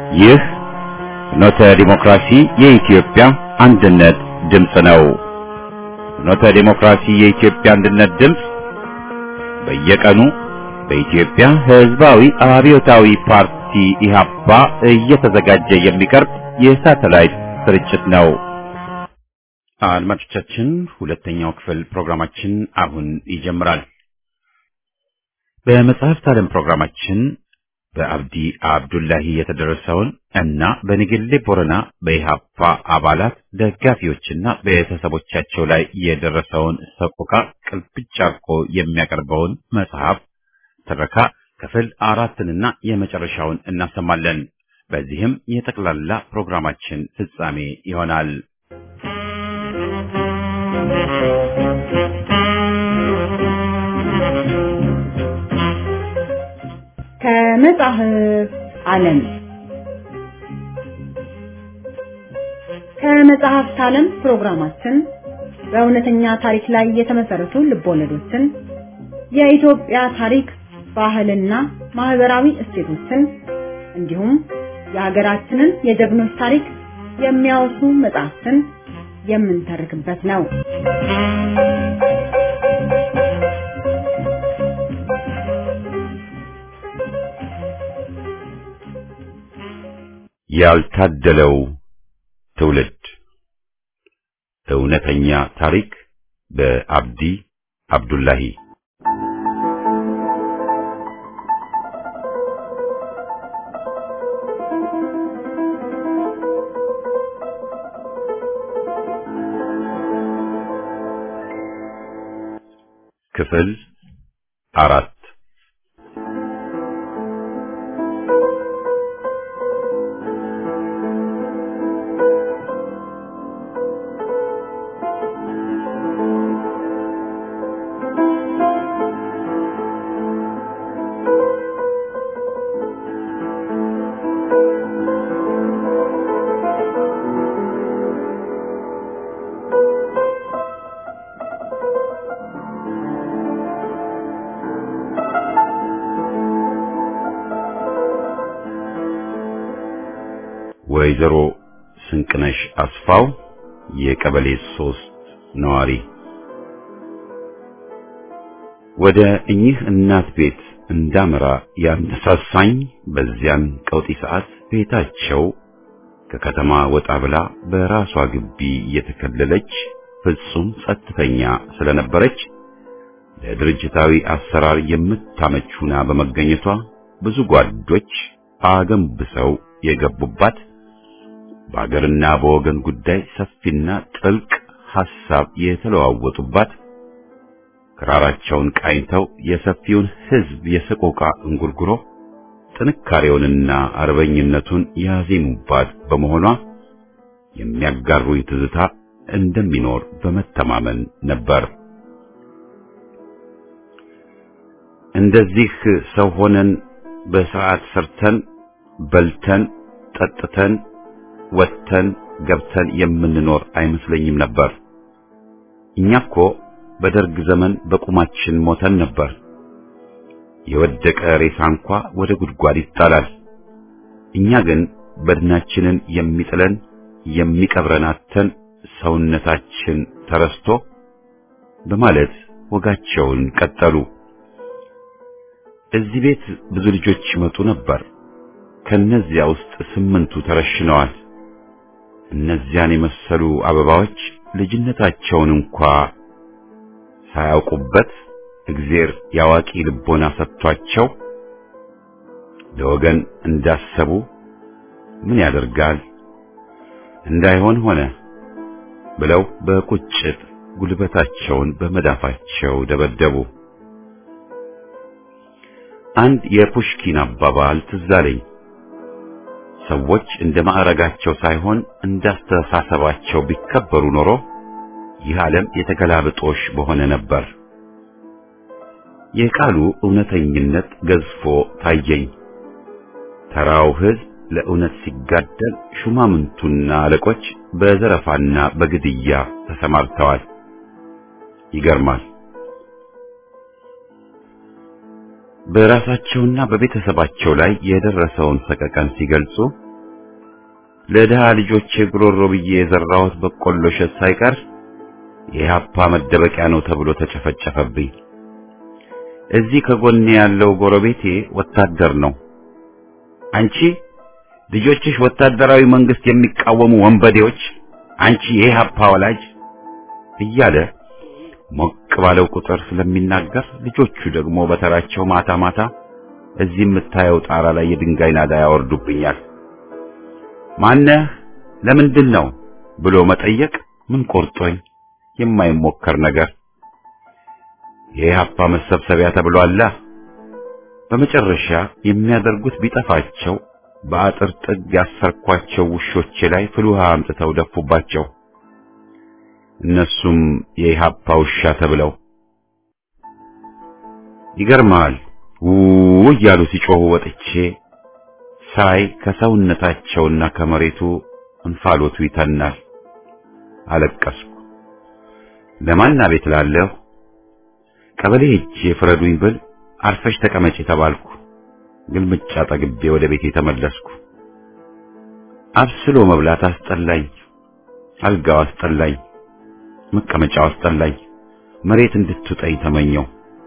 ይህ ፍኖተ ዲሞክራሲ የኢትዮጵያ አንድነት ድምፅ ነው። ፍኖተ ዲሞክራሲ የኢትዮጵያ አንድነት ድምፅ በየቀኑ በኢትዮጵያ ሕዝባዊ አብዮታዊ ፓርቲ ኢህአፓ እየተዘጋጀ የሚቀርብ የሳተላይት ስርጭት ነው። አድማጮቻችን፣ ሁለተኛው ክፍል ፕሮግራማችን አሁን ይጀምራል። በመጽሐፍት ዓለም ፕሮግራማችን በአብዲ አብዱላሂ የተደረሰውን እና በንግሌ ቦረና በኢህአፓ አባላት ደጋፊዎችና ቤተሰቦቻቸው ላይ የደረሰውን ሰቆቃ ቅልብጭ አርቆ የሚያቀርበውን መጽሐፍ ትረካ ክፍል አራትንና የመጨረሻውን እናሰማለን። በዚህም የጠቅላላ ፕሮግራማችን ፍጻሜ ይሆናል። ከመጽሐፍ ዓለም ከመጽሐፍት ዓለም ፕሮግራማችን በእውነተኛ ታሪክ ላይ የተመሰረቱ ልቦለዶችን፣ የኢትዮጵያ ታሪክ፣ ባህልና ማህበራዊ እሴቶችን እንዲሁም የሀገራችንን የጀግኖች ታሪክ የሚያወሱ መጽሐፍትን የምንተርክበት ነው። ያልታደለው ትውልድ እውነተኛ ታሪክ በአብዲ አብዱላሂ ክፍል አራት ወይዘሮ ስንቅነሽ አስፋው የቀበሌ ሶስት ነዋሪ ወደ እኚህ እናት ቤት እንዳመራ ያነሳሳኝ በዚያን ቀውጢ ሰዓት ቤታቸው ከከተማ ወጣ ብላ በራሷ ግቢ የተከለለች ፍጹም ጸጥተኛ ስለነበረች ለድርጅታዊ አሰራር የምታመች ሁና በመገኘቷ ብዙ ጓዶች አገንብሰው የገቡባት በአገርና በወገን ጉዳይ ሰፊና ጥልቅ ሐሳብ የተለዋወጡባት ክራራቸውን ቃኝተው የሰፊውን ሕዝብ የሰቆቃ እንጉርጉሮ ጥንካሬውንና አርበኝነቱን ያዜሙባት በመሆኗ የሚያጋሩኝ ትዝታ እንደሚኖር በመተማመን ነበር። እንደዚህ ሰው ሆነን በስርዓት ሰርተን በልተን ጠጥተን ወጥተን ገብተን የምንኖር አይመስለኝም ነበር። እኛ እኮ በደርግ ዘመን በቁማችን ሞተን ነበር። የወደቀ ሬሳ እንኳ ወደ ጉድጓድ ይጣላል። እኛ ግን በድናችንን የሚጥለን የሚቀብረን አጥተን ሰውነታችን ተረስቶ በማለት ወጋቸውን ቀጠሉ። እዚህ ቤት ብዙ ልጆች ይመጡ ነበር። ከነዚያ ውስጥ ስምንቱ ተረሽነዋል። እነዚያን የመሰሉ አበባዎች ልጅነታቸውን እንኳ ሳያውቁበት እግዜር ያዋቂ ልቦና ሰጥቷቸው ለወገን እንዳሰቡ ምን ያደርጋል እንዳይሆን ሆነ ብለው በቁጭት ጉልበታቸውን በመዳፋቸው ደበደቡ። አንድ የፑሽኪን አባባል ትዝ አለኝ። ሰዎች እንደ ማዕረጋቸው ሳይሆን እንዳስተሳሰባቸው ቢከበሩ ኖሮ ይህ ዓለም የተገላብጦሽ በሆነ ነበር። የቃሉ እውነተኝነት ገዝፎ ታየኝ። ተራው ሕዝብ ለእውነት ሲጋደል፣ ሹማምንቱና አለቆች በዘረፋና በግድያ ተሰማርተዋል። ይገርማል። በራሳቸውና በቤተሰባቸው ላይ የደረሰውን ሰቀቀን ሲገልጹ ለድሃ ልጆቼ ጉሮሮ ብዬ የዘራሁት በቆሎ እሸት ሳይቀር የኢህአፓ መደበቂያ ነው ተብሎ ተጨፈጨፈብኝ። እዚህ ከጎኔ ያለው ጎረቤቴ ወታደር ነው። አንቺ ልጆችሽ ወታደራዊ መንግስት የሚቃወሙ ወንበዴዎች፣ አንቺ የኢህአፓ ወላጅ እያለ ሞቅ ባለው ቁጥር ስለሚናገር ልጆቹ ደግሞ በተራቸው ማታ ማታ እዚህ የምታየው ጣራ ላይ የድንጋይ ናዳ ያወርዱብኛል። ማነህ? ለምንድን ነው ብሎ መጠየቅ ምን ቆርጦኝ የማይሞከር ነገር የኢህአፓ መሰብሰቢያ ተብሏላ። በመጨረሻ የሚያደርጉት ቢጠፋቸው በአጥር ጥግ ያሰርኳቸው ውሾቼ ላይ ፍል ውሃ አምጥተው ደፉባቸው። እነሱም የኢህአፓ ውሻ ተብለው ይገርማል። ውው እያሉ ሲጮሁ ወጥቼ ሳይ ከሰውነታቸውና ከመሬቱ እንፋሎቱ ይተናል። አለቀስኩ። ለማን አቤት ላለሁ ቀበሌ ሄጄ ፍረዱኝ ብል አርፈሽ ተቀመጪ ተባልኩ። ግልምጫ ጠግቤ ወደ ቤቴ ተመለስኩ። አብስሎ መብላት አስጠላኝ። አልጋው አስጠላኝ። መቀመጫው አስጠላኝ። መሬት እንድትውጠኝ ተመኘው።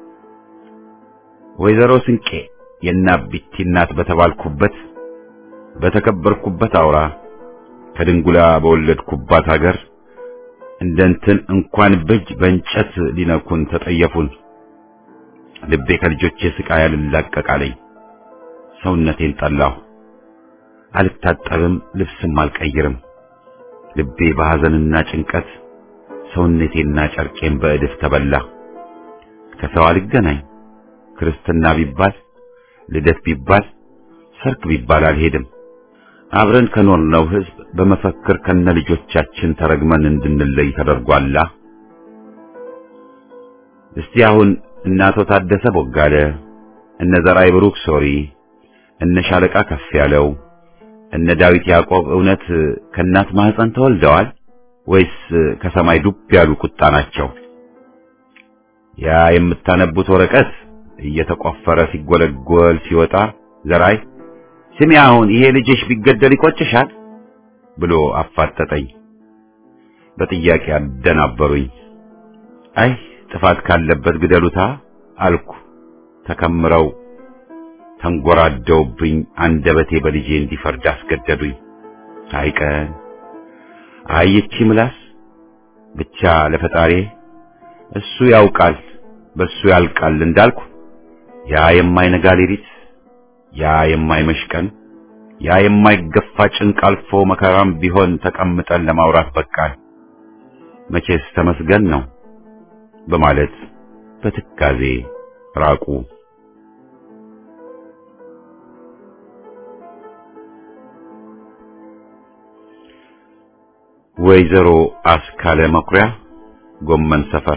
ወይዘሮ ስንቄ የናቢቲ እናት በተባልኩበት በተከበርኩበት አውራ ከድንጉላ በወለድኩባት ሀገር እንደንትን እንኳን በእጅ በእንጨት ሊነኩን ተጠየፉን። ልቤ ከልጆቼ ስቃይ አልላቀቃለኝ። ሰውነቴን ጠላሁ። አልታጠብም፣ ልብስም አልቀይርም። ልቤ በሐዘንና ጭንቀት ሰውነቴና ጨርቄን በእድፍ ተበላ። ከሰው አልገናኝ። ክርስትና ቢባል ልደት ቢባል ሰርግ ቢባል አልሄድም። አብረን ከኖርነው ሕዝብ በመፈክር ከነ ልጆቻችን ተረግመን እንድንለይ ተደርጓላ። እስቲ አሁን እነ አቶ ታደሰ ቦጋለ፣ እነ ዘራይ ብሩክ ሶሪ፣ እነ ሻለቃ ከፍ ያለው፣ እነ ዳዊት ያዕቆብ እውነት ከእናት ማህፀን ተወልደዋል ወይስ ከሰማይ ዱብ ያሉ ቁጣ ናቸው? ያ የምታነቡት ወረቀት እየተቆፈረ ሲጎለጎል ሲወጣ ዘራይ ስሚ አሁን ይሄ ልጅሽ ቢገደል ይቆጭሻል ብሎ አፋጠጠኝ። በጥያቄ አደናበሩኝ። አይ ጥፋት ካለበት ግደሉታ አልኩ። ተከምረው ተንጎራደውብኝ አንደበቴ በልጄ እንዲፈርድ አስገደዱኝ። አይቀን አይቺ ምላስ ብቻ ለፈጣሪ እሱ ያውቃል በሱ ያልቃል እንዳልኩ ያ የማይነጋ ሌሊት ያ የማይመሽ ቀን ያ የማይገፋ ጭንቅ አልፎ መከራም ቢሆን ተቀምጠን ለማውራት በቃን። መቼስ ተመስገን ነው በማለት በትካዜ ራቁ። ወይዘሮ አስካለ መኩሪያ ጎመን ሰፈር።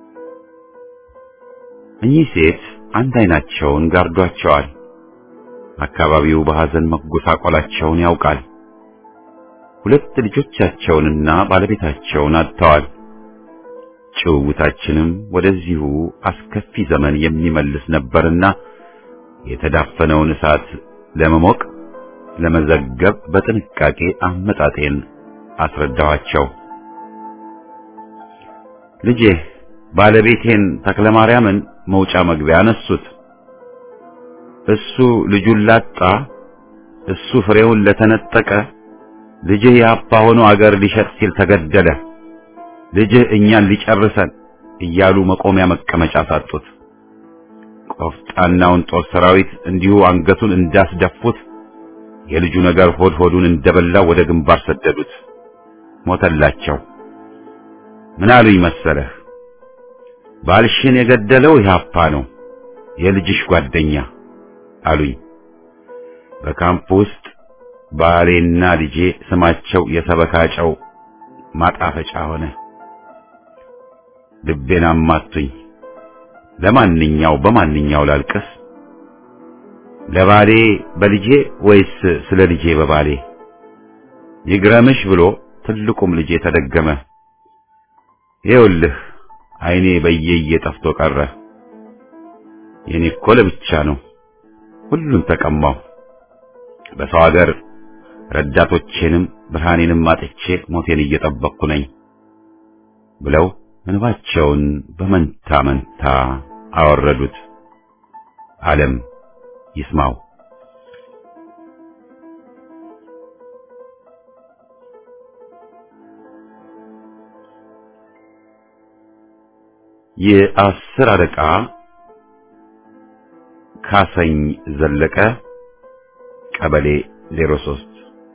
እኚህ ሴት አንድ አይናቸውን ጋርዷቸዋል። አካባቢው በሐዘን መጎሳቆላቸውን ያውቃል። ሁለት ልጆቻቸውንና ባለቤታቸውን አጥተዋል። ጭውውታችንም ወደዚሁ አስከፊ ዘመን የሚመልስ ነበርና የተዳፈነውን እሳት ለመሞቅ ለመዘገብ በጥንቃቄ አመጣጤን አስረዳኋቸው። ልጄ ባለቤቴን ተክለማርያምን መውጫ መግቢያ አነሱት። እሱ ልጁን ላጣ፣ እሱ ፍሬውን ለተነጠቀ፣ ልጅህ የአባ ሆኖ አገር ሊሸጥ ሲል ተገደለ፣ ልጅህ እኛን ሊጨርሰን እያሉ መቆሚያ መቀመጫ ሳጡት። ቆፍጣናውን ጦር ሰራዊት እንዲሁ አንገቱን እንዳስደፉት የልጁ ነገር ሆድ ሆዱን እንደበላው ወደ ግንባር ሰደዱት። ሞተላቸው። ምን አሉኝ መሰለህ? ባልሽን የገደለው ኢህአፓ ነው፣ የልጅሽ ጓደኛ አሉኝ። በካምፕ ውስጥ ባሌና ልጄ ስማቸው የሰበካጨው ማጣፈጫ ሆነ። ልቤን አማቱኝ። ለማንኛው በማንኛው ላልቅስ? ለባሌ በልጄ ወይስ ስለ ልጄ በባሌ? ይግረምሽ ብሎ ትልቁም ልጄ ተደገመ። ይኸውልህ አይኔ በየየ ጠፍቶ ቀረ። የኔ እኮ ለብቻ ነው። ሁሉን ተቀማው። በሰው ሀገር ረዳቶቼንም ብርሃኔንም አጥቼ ሞቴን እየጠበቅኩ ነኝ ብለው እንባቸውን በመንታ መንታ አወረዱት። ዓለም ይስማው። የአስር አለቃ ካሰኝ ዘለቀ ቀበሌ 03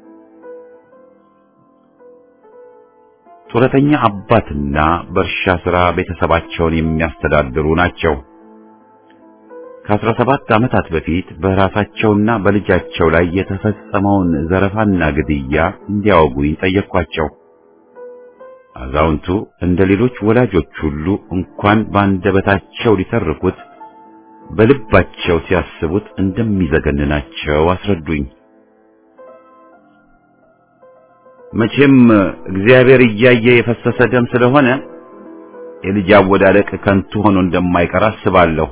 ጡረተኛ አባትና በእርሻ ሥራ ቤተሰባቸውን የሚያስተዳድሩ ናቸው። ከአስራ ሰባት ዓመታት በፊት በራሳቸውና በልጃቸው ላይ የተፈጸመውን ዘረፋና ግድያ እንዲያወጉኝ ጠየቅኳቸው። አዛውንቱ እንደ ሌሎች ወላጆች ሁሉ እንኳን በአንደበታቸው ሊተርኩት በልባቸው ሲያስቡት እንደሚዘገንናቸው አስረዱኝ። መቼም እግዚአብሔር እያየ የፈሰሰ ደም ስለሆነ የልጅ አወዳደቅ ከንቱ ሆኖ እንደማይቀር አስባለሁ።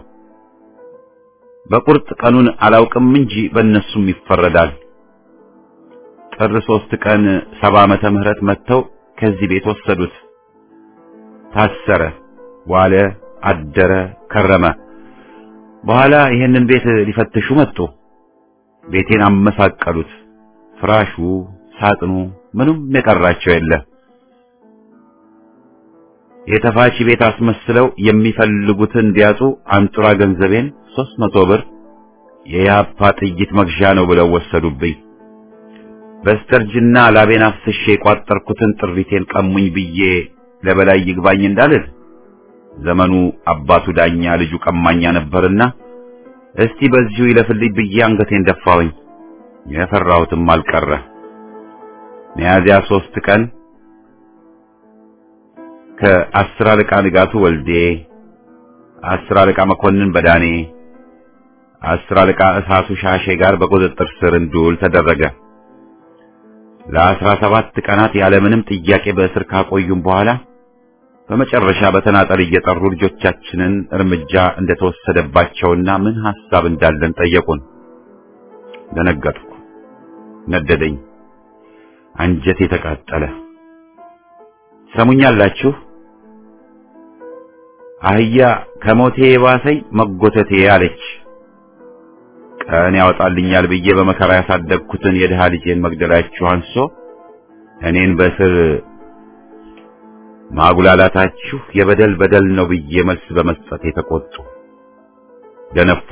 በቁርጥ ቀኑን አላውቅም እንጂ በእነሱም ይፈረዳል። ጥር ሶስት ቀን ሰባ ዓመተ ምህረት መጥተው ከዚህ ቤት ወሰዱት። ታሰረ፣ ዋለ፣ አደረ፣ ከረመ። በኋላ ይህንን ቤት ሊፈትሹ መጡ። ቤቴን አመሳቀሉት። ፍራሹ፣ ሳጥኑ፣ ምንም የቀራቸው የለ። የተፋቺ ቤት አስመስለው የሚፈልጉትን ቢያጡ አንጡራ ገንዘቤን ሦስት መቶ ብር የያፓ ጥይት መግዣ ነው ብለው ወሰዱብኝ። በስተርጅና ላቤን አፍስሼ የቋጠርኩትን ጥሪቴን ቀሙኝ ብዬ ለበላይ ይግባኝ እንዳልል ዘመኑ አባቱ ዳኛ ልጁ ቀማኛ ነበርና እስቲ በዚሁ ይለፍልኝ ብዬ አንገቴን ደፋሁኝ። የፈራሁትም አልቀረ። ሚያዝያ ሶስት ቀን ከአስር አለቃ ንጋቱ ወልዴ፣ አስር አለቃ መኮንን በዳኔ፣ አስር አለቃ እሳቱ ሻሼ ጋር በቁጥጥር ስር እንድውል ተደረገ። ለአስራ ሰባት ቀናት ያለምንም ጥያቄ በእስር ካቆዩም በኋላ በመጨረሻ በተናጠል እየጠሩ ልጆቻችንን እርምጃ እንደተወሰደባቸውና ምን ሐሳብ እንዳለን ጠየቁን። ደነገጥኩ፣ ነደደኝ፣ አንጀቴ ተቃጠለ። ሰሙኛላችሁ? አህያ ከሞቴ የባሰኝ መጎተቴ አለች። ቀን ያወጣልኛል ብዬ በመከራ ያሳደግኩትን የድሃ ልጄን መግደላችሁ አንሶ እኔን በስር ማጉላላታችሁ የበደል በደል ነው ብዬ መልስ በመስጠት የተቆጡ ደነፉ።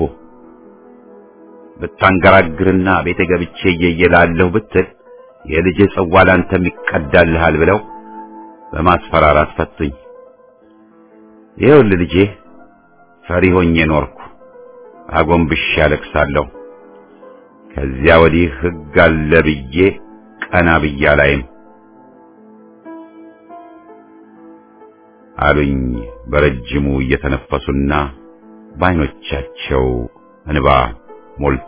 ብታንገራግርና ቤተ ገብቼ እየየላለሁ ብትል የልጅ ጽዋ ላንተም ይቀዳልሃል ብለው በማስፈራራት ፈቱኝ። ይኸውልህ ልጄ ፈሪ ሆኜ ኖርኩ። አጎንብሼ ያለቅሳለሁ። ከዚያ ወዲህ ሕግ አለ ብዬ ቀና ብዬ አላይም አሉኝ በረጅሙ እየተነፈሱና በዓይኖቻቸው እንባ ሞልቶ።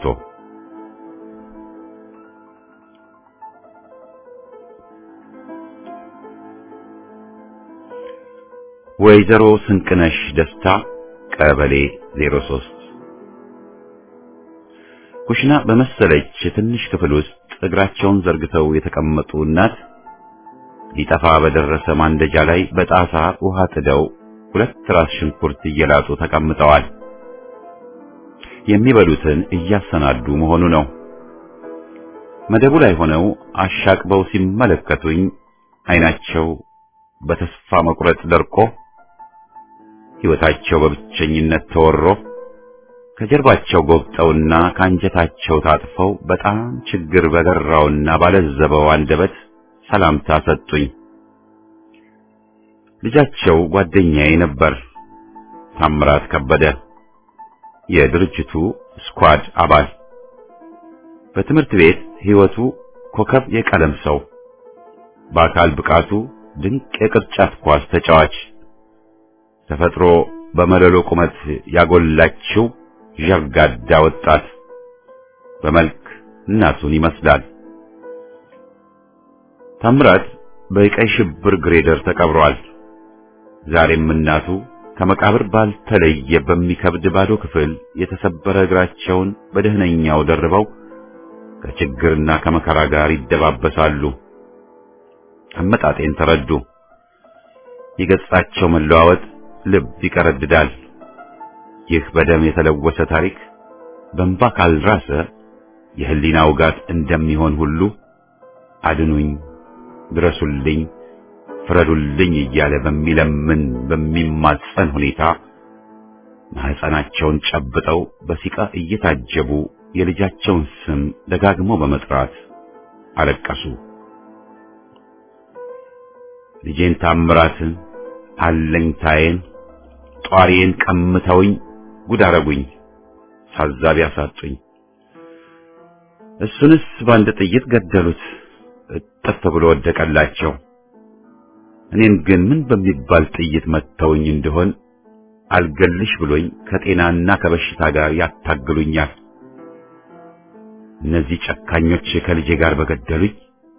ወይዘሮ ስንቅነሽ ደስታ ቀበሌ 03 ኩሽና በመሰለች ትንሽ ክፍል ውስጥ እግራቸውን ዘርግተው የተቀመጡ እናት ሊጠፋ በደረሰ ማንደጃ ላይ በጣሳ ውሃ ጥደው ሁለት ራስ ሽንኩርት እየላጡ ተቀምጠዋል። የሚበሉትን እያሰናዱ መሆኑ ነው። መደቡ ላይ ሆነው አሻቅበው ሲመለከቱኝ ዓይናቸው በተስፋ መቁረጥ ደርቆ ሕይወታቸው በብቸኝነት ተወሮ ከጀርባቸው ጎብጠውና ከአንጀታቸው ታጥፈው በጣም ችግር በገራውና ባለዘበው አንደበት ሰላምታ ሰጡኝ። ልጃቸው ጓደኛዬ ነበር፣ ታምራት ከበደ የድርጅቱ ስኳድ አባል፣ በትምህርት ቤት ሕይወቱ ኮከብ የቀለም ሰው፣ በአካል ብቃቱ ድንቅ የቅርጫት ኳስ ተጫዋች፣ ተፈጥሮ በመለሎ ቁመት ያጎላችው ዠርጋዳ ወጣት፣ በመልክ እናቱን ይመስላል። ታምራት በቀይ ሽብር ግሬደር ተቀብሯል። ዛሬም እናቱ ከመቃብር ባልተለየ በሚከብድ ባዶ ክፍል የተሰበረ እግራቸውን በደህነኛው ደርበው ከችግርና ከመከራ ጋር ይደባበሳሉ። አመጣጤን ተረዱ። የገጻቸው መለዋወጥ ልብ ይቀረድዳል። ይህ በደም የተለወሰ ታሪክ በእንባ ካልራሰ የህሊና ውጋት እንደሚሆን ሁሉ አድኑኝ፣ ድረሱልኝ፣ ፍረዱልኝ እያለ በሚለምን በሚማጸን ሁኔታ ማህፀናቸውን ጨብጠው በሲቃ እየታጀቡ የልጃቸውን ስም ደጋግመው በመጥራት አለቀሱ። ልጄን ታምራትን አለኝታዬን ጧሪዬን ቀምተውኝ ጉድ አረጉኝ፣ ታዛቢ አሳጡኝ። እሱንስ በአንድ ጥይት ገደሉት፣ እጥፍ ብሎ ወደቀላቸው። እኔን ግን ምን በሚባል ጥይት መተውኝ እንደሆን አልገልሽ ብሎኝ ከጤናና ከበሽታ ጋር ያታግሉኛል። እነዚህ ጨካኞች ከልጄ ጋር በገደሉኝ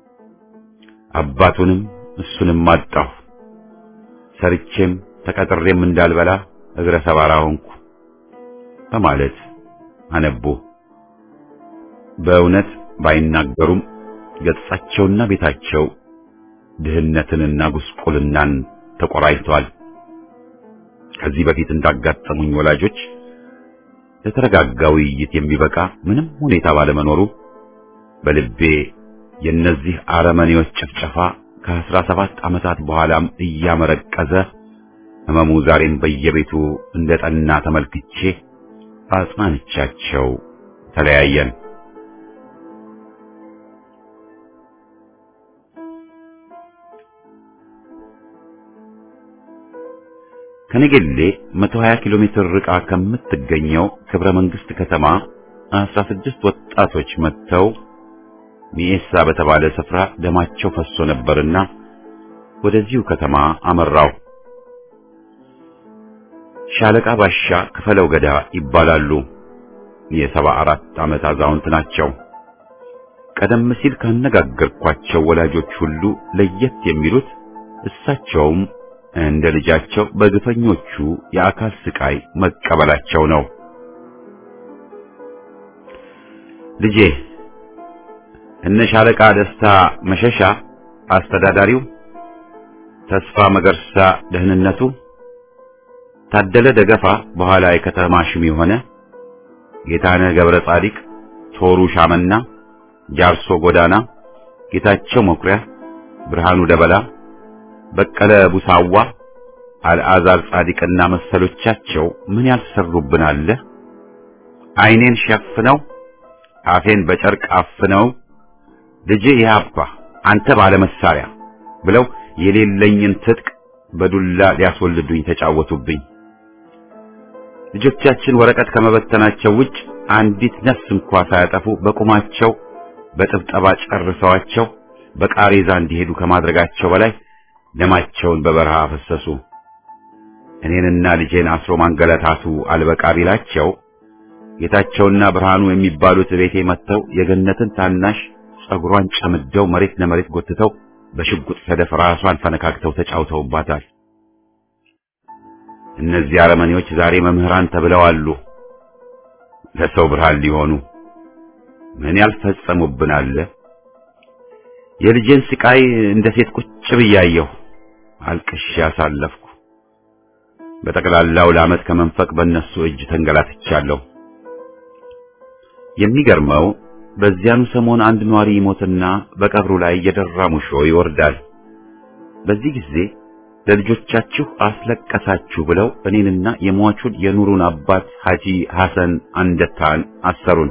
አባቱንም እሱንም አጣሁ። ሰርቼም ተቀጥሬም እንዳልበላ እግረ ሰባራ ሆንኩ በማለት አነቡ። በእውነት ባይናገሩም ገጻቸውና ቤታቸው ድህነትንና ጉስቁልናን ተቆራኝተዋል። ከዚህ በፊት እንዳጋጠሙኝ ወላጆች ለተረጋጋ ውይይት የሚበቃ ምንም ሁኔታ ባለመኖሩ በልቤ የእነዚህ አረመኔዎች ጭፍጨፋ ከአስራ ሰባት ዓመታት በኋላም እያመረቀዘ ህመሙ ዛሬም በየቤቱ እንደ ጠና ተመልክቼ አጽናንቻቸው ተለያየን። ከነገሌ 120 ኪሎ ሜትር ርቃ ከምትገኘው ክብረ መንግስት ከተማ 16 ወጣቶች መጥተው ሚኤሳ በተባለ ስፍራ ደማቸው ፈሶ ነበርና ወደዚሁ ከተማ አመራው። ሻለቃ ባሻ ክፈለው ገዳ ይባላሉ። የሰባ አራት ዓመት አዛውንት ናቸው። ቀደም ሲል ካነጋገርኳቸው ወላጆች ሁሉ ለየት የሚሉት እሳቸውም እንደ ልጃቸው በግፈኞቹ የአካል ስቃይ መቀበላቸው ነው። ልጄ እነ ሻለቃ ደስታ መሸሻ አስተዳዳሪው፣ ተስፋ መገርሳ ደህንነቱ፣ ታደለ ደገፋ በኋላ የከተማ ሹም የሆነ ጌታነህ ገብረ ጻዲቅ፣ ቶሩ ሻመና፣ ጃርሶ ጎዳና፣ ጌታቸው መኩሪያ፣ ብርሃኑ ደበላ በቀለ ቡሳዋ፣ አልዓዛር ጻዲቅና መሰሎቻቸው ምን ያልሰሩብን አለ። ዓይኔን ሸፍነው አፌን በጨርቅ አፍነው ልጄ ይሃባ አንተ ባለ መሳሪያ ብለው የሌለኝን ትጥቅ በዱላ ሊያስወልዱኝ ተጫወቱብኝ። ልጆቻችን ወረቀት ከመበተናቸው ውጭ አንዲት ነፍስ እንኳ ሳያጠፉ በቁማቸው በጥብጠባ ጨርሰዋቸው በቃሬዛ እንዲሄዱ ከማድረጋቸው በላይ ደማቸውን በበረሃ አፈሰሱ። እኔንና ልጄን አስሮ ማንገላታቱ አልበቃ ቢላቸው ጌታቸውና ብርሃኑ የሚባሉት ቤቴ መጥተው የገነትን ታናሽ ጸጉሯን ጨምደው መሬት ለመሬት ጎትተው በሽጉጥ ሰደፍ ራሷን ፈነካክተው ተጫውተውባታል። እነዚህ አረመኔዎች ዛሬ መምህራን ተብለው አሉ። ለሰው ብርሃን ሊሆኑ ምን ያልፈጸሙብን አለ። የልጄን ስቃይ እንደ ሴት ቁጭ ብያየሁ አልቅሼ አሳለፍኩ። በጠቅላላው ለዓመት ከመንፈቅ በእነሱ እጅ ተንገላትቻለሁ። የሚገርመው በዚያኑ ሰሞን አንድ ኗሪ ይሞትና በቀብሩ ላይ የደራ ሙሾ ይወርዳል። በዚህ ጊዜ ለልጆቻችሁ አስለቀሳችሁ ብለው እኔንና የሟቹን የኑሩን አባት ሐጂ ሐሰን አንደታን አሰሩን።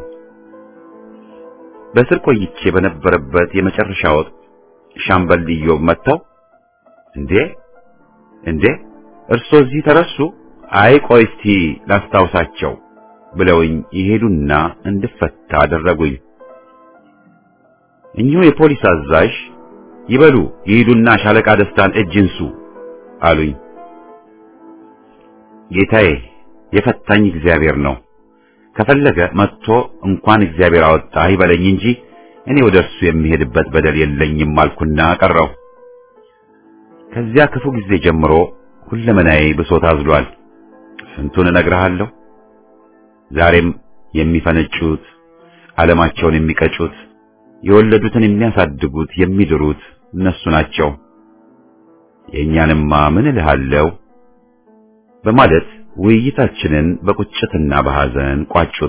በእስር ቆይቼ በነበረበት የመጨረሻ ወቅት ሻምበል ኢዮብ መጥተው እንዴ እንዴ እርሶ እዚህ ተረሱ? አይ ቆይ እስቲ ላስታውሳቸው ብለውኝ ይሄዱና እንድፈታ አደረጉኝ። እኚሁ የፖሊስ አዛዥ ይበሉ ይሄዱና ሻለቃ ደስታን እጅ እንሱ አሉኝ። ጌታዬ የፈታኝ እግዚአብሔር ነው። ከፈለገ መጥቶ እንኳን እግዚአብሔር አወጣ ይበለኝ እንጂ እኔ ወደ እርሱ የሚሄድበት በደል የለኝም አልኩና ቀረው። ከዚያ ክፉ ጊዜ ጀምሮ ሁለመናዬ ብሶት አዝሏል። ስንቱን እነግርሃለሁ። ዛሬም የሚፈነጩት ዓለማቸውን የሚቀጩት የወለዱትን የሚያሳድጉት የሚድሩት እነሱ ናቸው። የእኛንማ ምን እልሃለሁ በማለት ውይይታችንን በቁጭትና በሐዘን ቋጩት።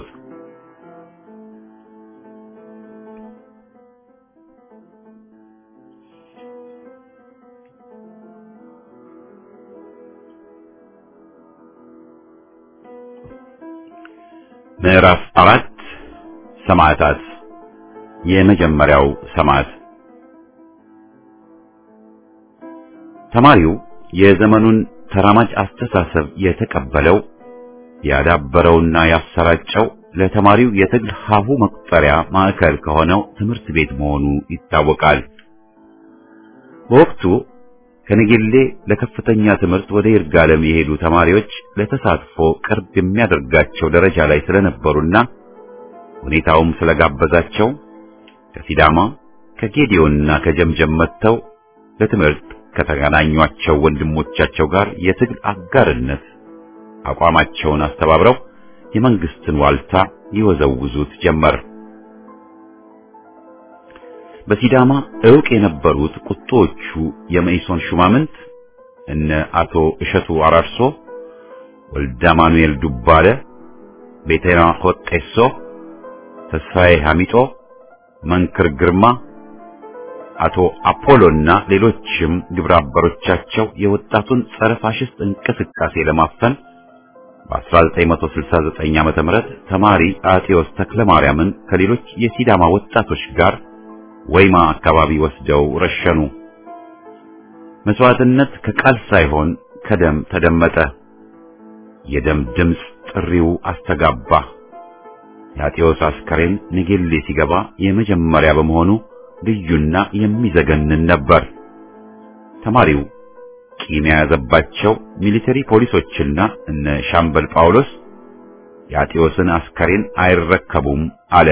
ምዕራፍ አራት ሰማዕታት። የመጀመሪያው ሰማዕት ተማሪው የዘመኑን ተራማጅ አስተሳሰብ የተቀበለው ያዳበረውና ያሰራጨው ለተማሪው የትግል ሀሁ መቁጠሪያ ማዕከል ከሆነው ትምህርት ቤት መሆኑ ይታወቃል። በወቅቱ ከነጌሌ ለከፍተኛ ትምህርት ወደ ይርጋለም የሄዱ ተማሪዎች ለተሳትፎ ቅርብ የሚያደርጋቸው ደረጃ ላይ ስለነበሩና ሁኔታውም ስለጋበዛቸው ከሲዳማ ከጌዲዮንና ከጀምጀም መጥተው ለትምህርት ከተገናኟቸው ወንድሞቻቸው ጋር የትግል አጋርነት አቋማቸውን አስተባብረው የመንግስትን ዋልታ ይወዘውዙት ጀመር። በሲዳማ ዕውቅ የነበሩት ቁጦዎቹ የመኢሶን ሹማምንት እነ አቶ እሸቱ አራርሶ፣ ወልደ ማኑኤል ዱባለ፣ ቤተና ሆጤሶ፣ ተስፋዬ ሐሚጦ፣ መንክር ግርማ፣ አቶ አፖሎና ሌሎችም ግብረ አበሮቻቸው የወጣቱን ጸረ ፋሽስት እንቅስቃሴ ለማፈን በ1969 ዓመተ ምህረት ተማሪ አጤዎስ ተክለማርያምን ከሌሎች የሲዳማ ወጣቶች ጋር ወይማ አካባቢ ወስደው ረሸኑ። መስዋዕትነት ከቃል ሳይሆን ከደም ተደመጠ። የደም ድምፅ ጥሪው አስተጋባ። የአጤዎስ አስከሬን ንጌሌ ሲገባ የመጀመሪያ በመሆኑ ልዩና የሚዘገንን ነበር። ተማሪው ቂም የያዘባቸው ሚሊተሪ ፖሊሶችና እነ ሻምበል ጳውሎስ የአጤዎስን አስከሬን አይረከቡም አለ።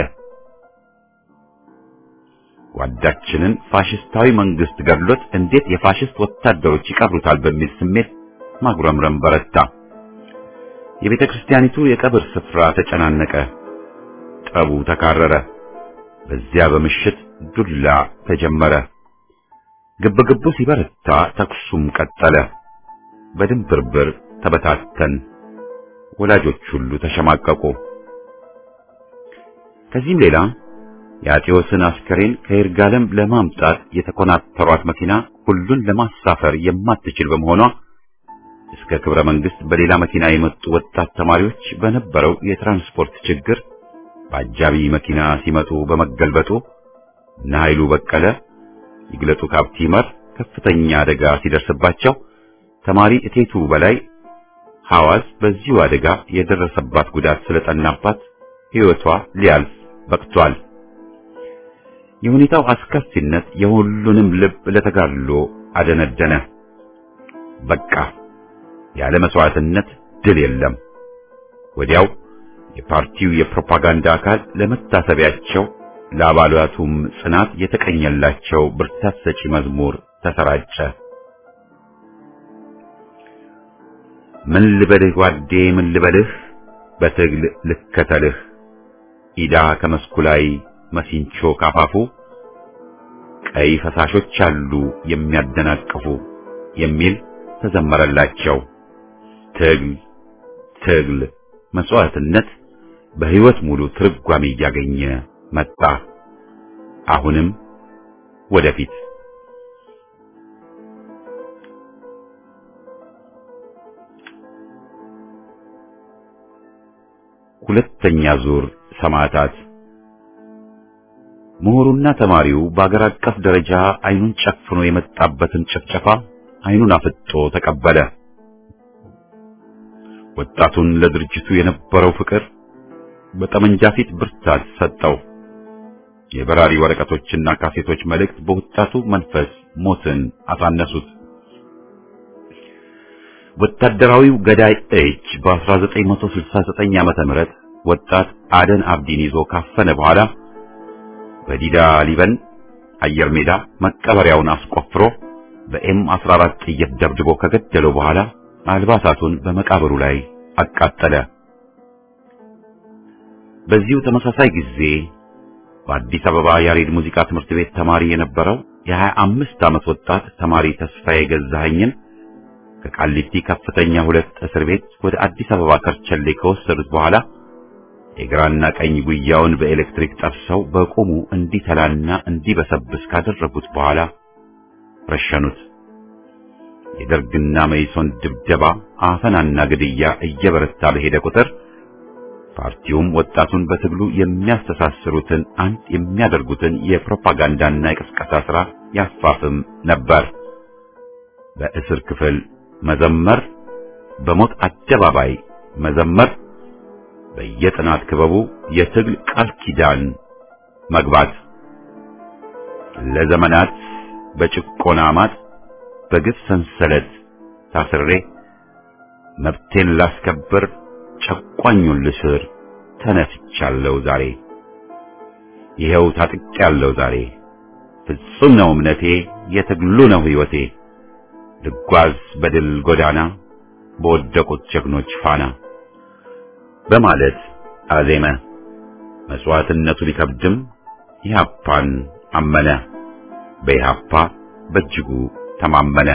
ጓዳችንን ፋሽስታዊ መንግስት ገድሎት እንዴት የፋሽስት ወታደሮች ይቀብሩታል በሚል ስሜት ማጉረምረም በረታ። የቤተ ክርስቲያኒቱ የቀብር ስፍራ ተጨናነቀ። ጠቡ ተካረረ። በዚያ በምሽት ዱላ ተጀመረ። ግብግቡ ሲበረታ ተኩሱም ቀጠለ። በድንብርብር ተበታተን። ወላጆች ሁሉ ተሸማቀቁ። ከዚህም ሌላ የአጤዎስን አስከሬን ከይርጋለም ለማምጣት የተኮናተሯት መኪና ሁሉን ለማሳፈር የማትችል በመሆኗ እስከ ክብረ መንግስት በሌላ መኪና የመጡ ወጣት ተማሪዎች በነበረው የትራንስፖርት ችግር በአጃቢ መኪና ሲመጡ በመገልበጡ እነ ኃይሉ በቀለ ይግለጡ ካፕቲመር ከፍተኛ አደጋ ሲደርስባቸው ተማሪ እቴቱ በላይ ሐዋዝ በዚሁ አደጋ የደረሰባት ጉዳት ስለጠናባት ሕይወቷ ሊያልፍ በቅቷል። የሁኔታው አስከፊነት የሁሉንም ልብ ለተጋድሎ አደነደነ። በቃ ያለ መስዋዕትነት ድል የለም። ወዲያው የፓርቲው የፕሮፓጋንዳ አካል ለመታሰቢያቸው ለአባላቱም ጽናት የተቀኘላቸው ብርታት ሰጪ መዝሙር ተሰራጨ። ምን ልበልህ ጓዴ ምን ልበልህ በትግል ልከተልህ ኢዳ ከመስኩ ላይ መሲንቾ ካፋፉ ቀይ ፈሳሾች አሉ የሚያደናቅፉ የሚል ተዘመረላቸው። ትግል ትግል መስዋዕትነት በሕይወት ሙሉ ትርጓሜ እያገኘ መጣ። አሁንም ወደፊት ሁለተኛ ዙር ሰማዕታት ምሁሩና ተማሪው በአገር አቀፍ ደረጃ አይኑን ጨፍኖ የመጣበትን ጭፍጨፋ አይኑን አፍጦ ተቀበለ። ወጣቱን ለድርጅቱ የነበረው ፍቅር በጠመንጃ ፊት ብርታት ሰጠው። የበራሪ ወረቀቶችና ካሴቶች መልእክት በወጣቱ መንፈስ ሞትን አሳነሱት። ወታደራዊው ገዳይ እጅ በ1969 ዓመተ ምህረት ወጣት አደን አብዲን ይዞ ካፈነ በኋላ በዲዳ ሊበን አየር ሜዳ መቀበሪያውን አስቆፍሮ በኤም 14 ጥይት ደብድቦ ከገደለው በኋላ አልባሳቱን በመቃብሩ ላይ አቃጠለ። በዚሁ ተመሳሳይ ጊዜ በአዲስ አበባ ያሬድ ሙዚቃ ትምህርት ቤት ተማሪ የነበረው የሀያ አምስት ዓመት ወጣት ተማሪ ተስፋዬ ገዛኸኝን ከቃሊቲ ከፍተኛ ሁለት እስር ቤት ወደ አዲስ አበባ ከርቸሌ ከወሰዱት በኋላ የግራና ቀኝ ጉያውን በኤሌክትሪክ ጠብሰው በቁሙ እንዲተላና እንዲበሰብስ ካደረጉት በኋላ ረሸኑት። የደርግና መይሶን ድብደባ፣ አፈናና ግድያ እየበረታ በሄደ ቁጥር ፓርቲውም ወጣቱን በትግሉ የሚያስተሳስሩትን አንድ የሚያደርጉትን የፕሮፓጋንዳና የቅስቀሳ ሥራ ያፋፍም ነበር። በእስር ክፍል መዘመር፣ በሞት አደባባይ መዘመር፣ በየጥናት ክበቡ የትግል ቃል ኪዳን መግባት ለዘመናት በጭቆና ማጥ በግፍ ሰንሰለት ታስሬ መብቴን ላስከብር ጨቋኙን ልስር ተነስቻለሁ ዛሬ ይኸው ታጥቄያለሁ ዛሬ ፍጹም ነው እምነቴ የትግሉ ነው ሕይወቴ ልጓዝ በድል ጎዳና በወደቁት ጀግኖች ፋና በማለት አዜመ። መስዋዕትነቱ ቢከብድም ኢህአፓን አመነ። በኢህአፓ በእጅጉ ተማመነ።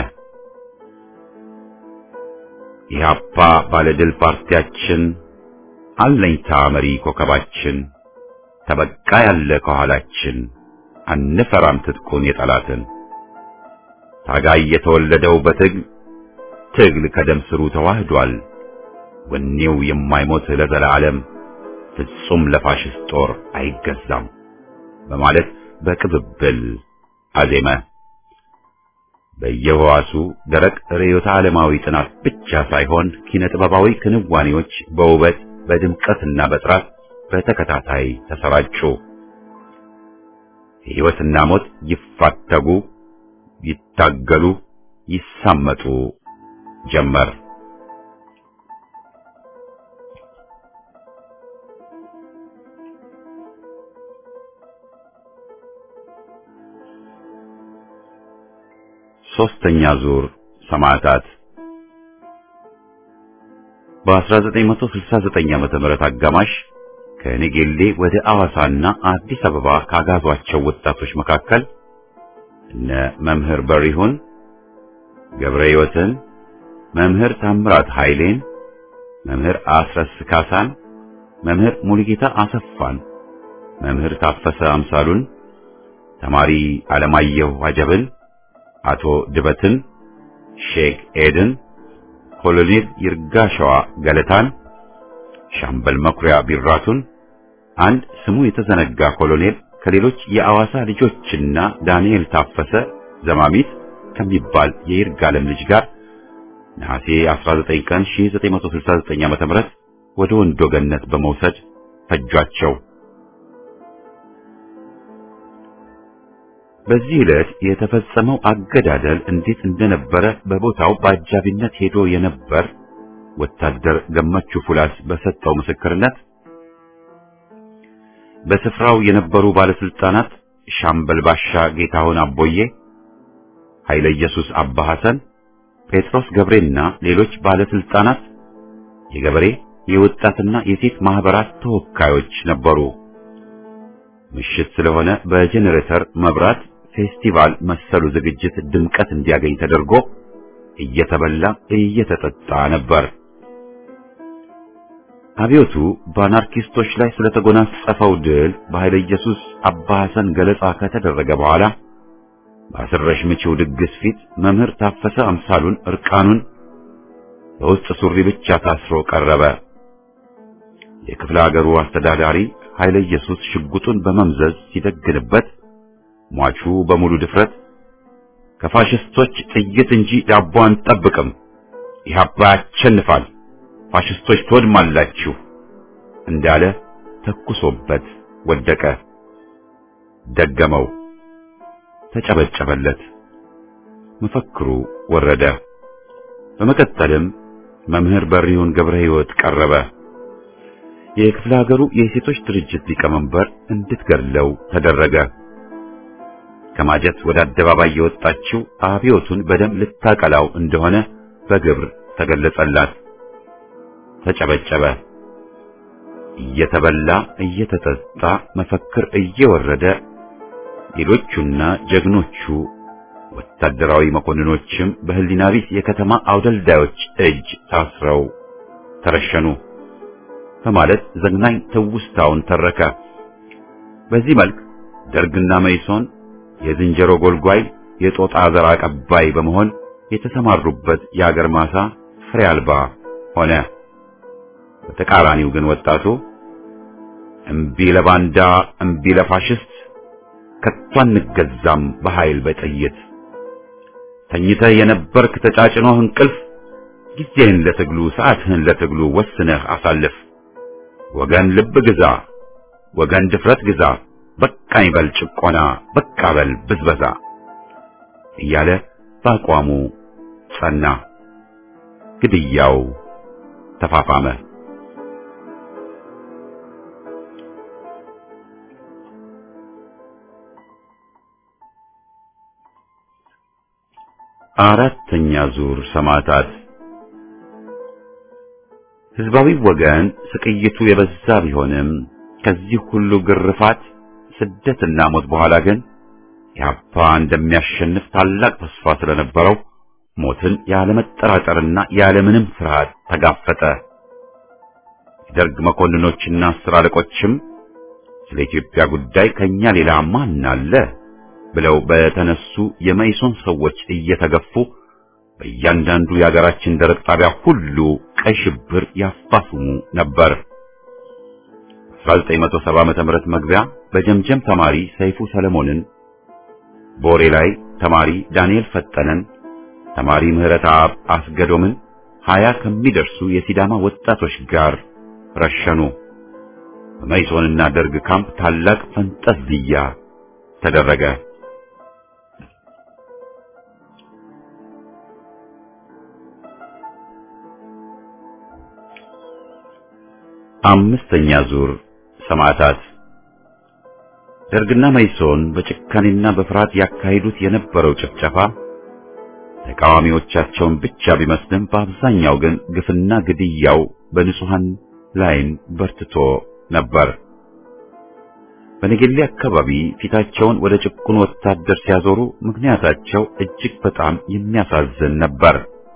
ኢህአፓ ባለድል ፓርቲያችን አለኝታ መሪ ኮከባችን ተበቃ ያለ ከኋላችን አንፈራም ትጥቁን የጠላትን ታጋይ የተወለደው በትግል ትግል ከደም ስሩ ተዋህዷል። ወኔው የማይሞት ለዘላለም ፍጹም ለፋሽስት ጦር አይገዛም በማለት በቅብብል አዜመ። በየህዋሱ ደረቅ ርዕዮተ ዓለማዊ ጥናት ብቻ ሳይሆን ኪነ ጥበባዊ ክንዋኔዎች በውበት በድምቀትና በጥራት በተከታታይ ተሰራጩ። ሕይወትና ሞት ይፋተጉ፣ ይታገሉ፣ ይሳመጡ ጀመር። ሶስተኛ ዙር ሰማዕታት በ1969 ዓመተ ምህረት አጋማሽ ከኔጌሌ ወደ አዋሳና አዲስ አበባ ካጋዟቸው ወጣቶች መካከል እነ መምህር በሪሁን ገብረ ሕይወትን፣ መምህር ታምራት ኃይሌን፣ መምህር አስረስ ካሳን፣ መምህር ሙሉጌታ አሰፋን፣ መምህር ታፈሰ አምሳሉን፣ ተማሪ አለማየሁ አጀብን አቶ ድበትን፣ ሼክ ኤድን፣ ኮሎኔል ይርጋሸዋ ገለታን፣ ሻምበል መኩሪያ ቢራቱን፣ አንድ ስሙ የተዘነጋ ኮሎኔል ከሌሎች የአዋሳ ልጆችና ዳንኤል ታፈሰ ዘማሚት ከሚባል የይርጋለም ልጅ ጋር ነሐሴ 19 ቀን 1969 ዓ.ም ወደ ወንዶ ገነት በመውሰድ ፈጇቸው። በዚህ ዕለት የተፈጸመው አገዳደል እንዴት እንደነበረ በቦታው በአጃቢነት ሄዶ የነበር ወታደር ገመቹ ፉላስ በሰጠው ምስክርነት በስፍራው የነበሩ ባለስልጣናት ሻምበል ባሻ ጌታሁን አቦዬ፣ ኃይለ ኢየሱስ አባ ሐሰን፣ ጴጥሮስ ገብሬና ሌሎች ባለስልጣናት፣ የገበሬ የወጣትና የሴት ማህበራት ተወካዮች ነበሩ። ምሽት ስለሆነ በጄኔሬተር መብራት ፌስቲቫል መሰሉ ዝግጅት ድምቀት እንዲያገኝ ተደርጎ እየተበላ እየተጠጣ ነበር። አብዮቱ በአናርኪስቶች ላይ ስለተጎናጸፈው ድል በኃይለ ኢየሱስ አባ ሐሰን ገለጻ ከተደረገ በኋላ በአስረሽ ምቺው ድግስ ፊት መምህር ታፈሰ አምሳሉን እርቃኑን በውስጥ ሱሪ ብቻ ታስሮ ቀረበ። የክፍለ ሀገሩ አስተዳዳሪ ኃይለ ኢየሱስ ሽጉጡን በመምዘዝ ሲደግንበት ሟቹ በሙሉ ድፍረት ከፋሽስቶች ጥይት እንጂ ዳቦ አንጠብቅም፣ ኢህአፓ ያሸንፋል፣ ፋሽስቶች ትወድማላችሁ እንዳለ ተኩሶበት ወደቀ። ደገመው፣ ተጨበጨበለት። መፈክሩ ወረደ። በመቀጠልም መምህር በሪሁን ገብረ ሕይወት ቀረበ። የክፍለ ሀገሩ የሴቶች ድርጅት ሊቀመንበር እንድትገድለው ተደረገ። ከማጀት ወደ አደባባይ የወጣችው አብዮቱን በደም ልታቀላው እንደሆነ በግብር ተገለጸላት። ተጨበጨበ። እየተበላ እየተጠጣ መፈክር እየወረደ ሌሎቹና ጀግኖቹ ወታደራዊ መኮንኖችም በህሊና ቢስ የከተማ አውደልዳዮች እጅ ታስረው ተረሸኑ በማለት ዘግናኝ ትውስታውን ተረከ። በዚህ መልክ ደርግና መይሶን የዝንጀሮ ጎልጓይ የጦጣ ዘር አቀባይ በመሆን የተሰማሩበት የአገር ማሳ ፍሬ አልባ ሆነ። በተቃራኒው ግን ወጣቱ እምቢ ለባንዳ እምቢ ለፋሽስት ከቶ አንገዛም በኃይል በጥይት ተኝተህ የነበርክ ተጫጭኖህ እንቅልፍ ጊዜህን ለትግሉ ሰዓትህን ለትግሉ ወስነህ አሳልፍ። ወገን ልብ ግዛ፣ ወገን ድፍረት ግዛ፣ በቃኝ በል ጭቆና፣ በቃ በል ብዝበዛ እያለ በአቋሙ ጸና። ግድያው ተፋፋመ። አራተኛ ዙር ሰማዕታት ህዝባዊ ወገን ስቅይቱ የበዛ ቢሆንም ከዚህ ሁሉ ግርፋት ስደትና ሞት በኋላ ግን ኢህአፓ እንደሚያሸንፍ ታላቅ ተስፋ ስለነበረው ሞትን ያለመጠራጠርና ያለምንም ፍርሃት ተጋፈጠ። የደርግ መኮንኖችና አስር አለቆችም ስለ ኢትዮጵያ ጉዳይ ከኛ ሌላ ማን አለ ብለው በተነሱ የመይሶን ሰዎች እየተገፉ በእያንዳንዱ የሀገራችን ደረቅ ጣቢያ ሁሉ ቀይ ሽብር ያፋፍሙ ነበር። 1970 ዓመተ ምህረት መግቢያ በጀምጀም ተማሪ ሰይፉ ሰለሞንን፣ ቦሬ ላይ ተማሪ ዳንኤል ፈጠነን፣ ተማሪ ምህረት አብ አስገዶምን ሀያ ከሚደርሱ የሲዳማ ወጣቶች ጋር ረሸኑ። በመይሶንና ደርግ ካምፕ ታላቅ ፈንጠዝያ ተደረገ። አምስተኛ ዙር ሰማዕታት ደርግና መይሶን በጭካኔና በፍርሃት ያካሂዱት የነበረው ጭፍጨፋ ተቃዋሚዎቻቸውን ብቻ ቢመስልም በአብዛኛው ግን ግፍና ግድያው በንጹሐን ላይን በርትቶ ነበር። በነገሌ አካባቢ ፊታቸውን ወደ ጭቁን ወታደር ሲያዞሩ ምክንያታቸው እጅግ በጣም የሚያሳዝን ነበር።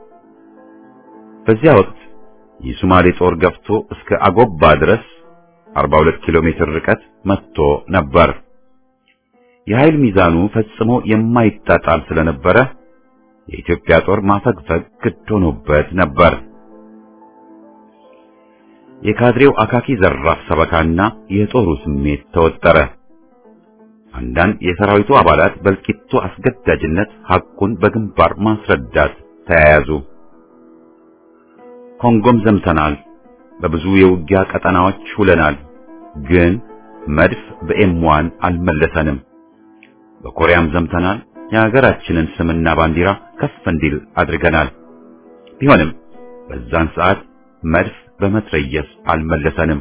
በዚያ ወቅት የሶማሌ ጦር ገፍቶ እስከ አጎባ ድረስ 42 ኪሎ ሜትር ርቀት መጥቶ ነበር። የኃይል ሚዛኑ ፈጽሞ የማይጣጣም ስለነበረ የኢትዮጵያ ጦር ማፈግፈግ ግድ ሆኖበት ነበር። የካድሬው አካኪ ዘራፍ ሰበካና የጦሩ ስሜት ተወጠረ። አንዳንድ የሰራዊቱ አባላት በእልቂቱ አስገዳጅነት ሐቁን በግንባር ማስረዳት ተያያዙ። ኮንጎም ዘምተናል፣ በብዙ የውጊያ ቀጠናዎች ውለናል፣ ግን መድፍ በኤምዋን አልመለሰንም። በኮሪያም ዘምተናል፣ የሀገራችንን ስምና ባንዲራ ከፍ እንዲል አድርገናል። ቢሆንም በዛን ሰዓት መድፍ በመትረየስ አልመለሰንም።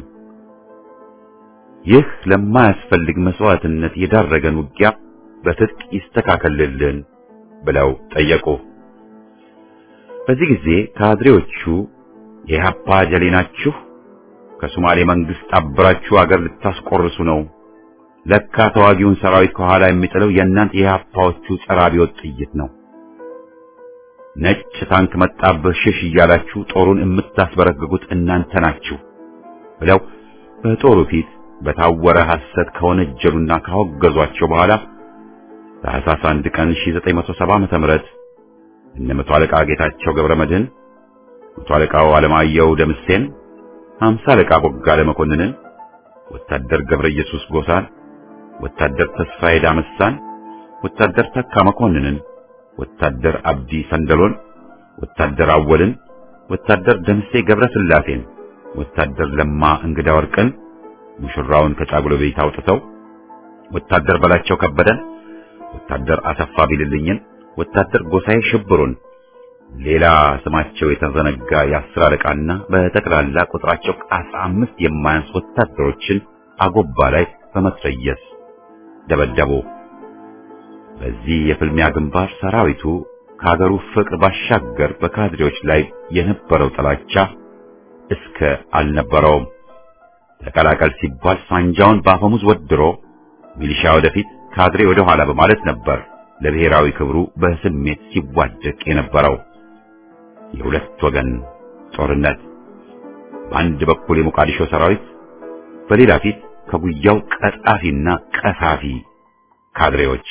ይህ ለማያስፈልግ መስዋዕትነት የዳረገን ውጊያ በትጥቅ ይስተካከልልን ብለው ጠየቁ። በዚህ ጊዜ ካድሬዎቹ የኢህአፓ ጀሌ ናችሁ፣ ከሶማሌ መንግስት አብራችሁ አገር ልታስቆርሱ ነው። ለካ ተዋጊውን ሰራዊት ከኋላ የሚጥለው የእናንተ የኢህአፓዎቹ ጸረ አብዮት ጥይት ነው። ነጭ ታንክ መጣብህ ሽሽ እያላችሁ ጦሩን የምታስበረግጉት እናንተ ናችሁ ብለው በጦሩ ፊት በታወረ ሐሰት ከወነጀሉና ካወገዟቸው በኋላ ታኅሳስ 1 ቀን 1970 ዓመተ ምህረት እነ መቶ አለቃ ጌታቸው ገብረ መድህን፣ መቶ አለቃው አለማየሁ ደምሴን፣ ሃምሳ አለቃ ቦጋለ መኮንንን፣ ወታደር ገብረ ኢየሱስ ጎሳን፣ ወታደር ተስፋዬ ዳመሳን፣ ወታደር ተካ መኮንንን ወታደር አብዲ ሰንደሎን፣ ወታደር አወልን፣ ወታደር ደምሴ ገብረ ስላሴን፣ ወታደር ለማ እንግዳ ወርቅን ሙሽራውን ከጫጉሎ ቤት አውጥተው፣ ወታደር በላቸው ከበደን፣ ወታደር አሰፋ ቢልልኝን፣ ወታደር ጎሳዬ ሽብሩን፣ ሌላ ስማቸው የተዘነጋ የአስር አለቃና በጠቅላላ ቁጥራቸው ከአስራ አምስት የማያንስ ወታደሮችን አጎባ ላይ በመትረየስ ደበደቡ። በዚህ የፍልሚያ ግንባር ሰራዊቱ ከሀገሩ ፍቅር ባሻገር በካድሬዎች ላይ የነበረው ጥላቻ እስከ አልነበረውም። ተቀላቀል ሲባል ሳንጃውን በአፈሙዝ ወድሮ ሚሊሻ ወደፊት ካድሬ ወደ ኋላ በማለት ነበር ለብሔራዊ ክብሩ በስሜት ሲዋደቅ የነበረው። የሁለት ወገን ጦርነት፣ በአንድ በኩል የሞቃዲሾ ሰራዊት፣ በሌላ ፊት ከጉያው ቀጣፊና ቀሳፊ ካድሬዎች።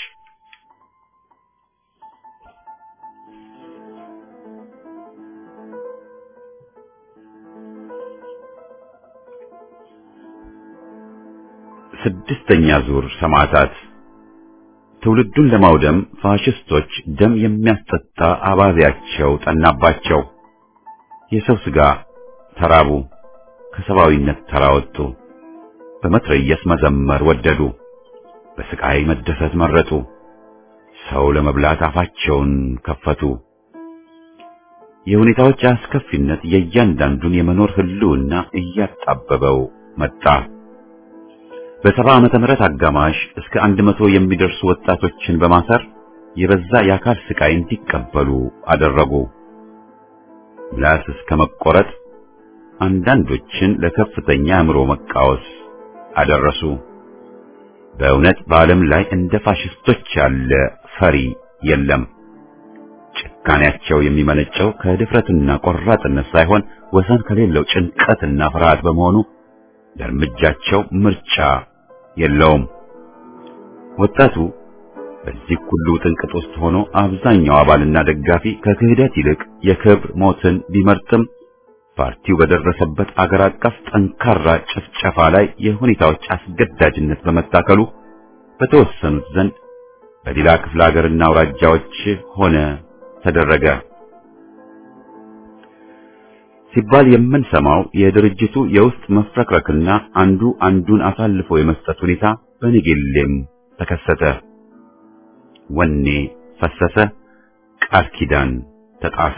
ስድስተኛ ዙር ሰማዕታት ትውልዱን ለማውደም ፋሽስቶች ደም የሚያስጠጣ አባዜያቸው ጠናባቸው። የሰው ሥጋ ተራቡ፣ ከሰብአዊነት ተራወጡ። በመትረየስ መዘመር ወደዱ፣ በስቃይ መደሰት መረጡ። ሰው ለመብላት አፋቸውን ከፈቱ። የሁኔታዎች አስከፊነት የእያንዳንዱን የመኖር ህልውና እያጣበበው መጣ። በሰባ ዓመተ ምህረት አጋማሽ እስከ አንድ መቶ የሚደርሱ ወጣቶችን በማሰር የበዛ የአካል ስቃይ እንዲቀበሉ አደረጉ። ምላስ እስከ መቆረጥ፣ አንዳንዶችን ለከፍተኛ አእምሮ መቃወስ አደረሱ። በእውነት በዓለም ላይ እንደ ፋሽስቶች ያለ ፈሪ የለም። ጭካኔያቸው የሚመነጨው ከድፍረትና ቆራጥነት ሳይሆን ወሰን ከሌለው ጭንቀትና ፍርሃት በመሆኑ ለእርምጃቸው ምርጫ የለውም። ወጣቱ በዚህ ሁሉ ጥንቅጥ ውስጥ ሆኖ አብዛኛው አባልና ደጋፊ ከክህደት ይልቅ የክብር ሞትን ቢመርጥም ፓርቲው በደረሰበት አገር አቀፍ ጠንካራ ጭፍጨፋ ላይ የሁኔታዎች አስገዳጅነት በመታከሉ በተወሰኑት ዘንድ በሌላ ክፍለ ሀገርና አውራጃዎች ሆነ ተደረገ ሲባል የምንሰማው የድርጅቱ የውስጥ መፍረክረክና አንዱ አንዱን አሳልፎ የመስጠት ሁኔታ በንጌሌም ተከሰተ። ወኔ ፈሰሰ፣ ቃል ኪዳን ተጣሰ።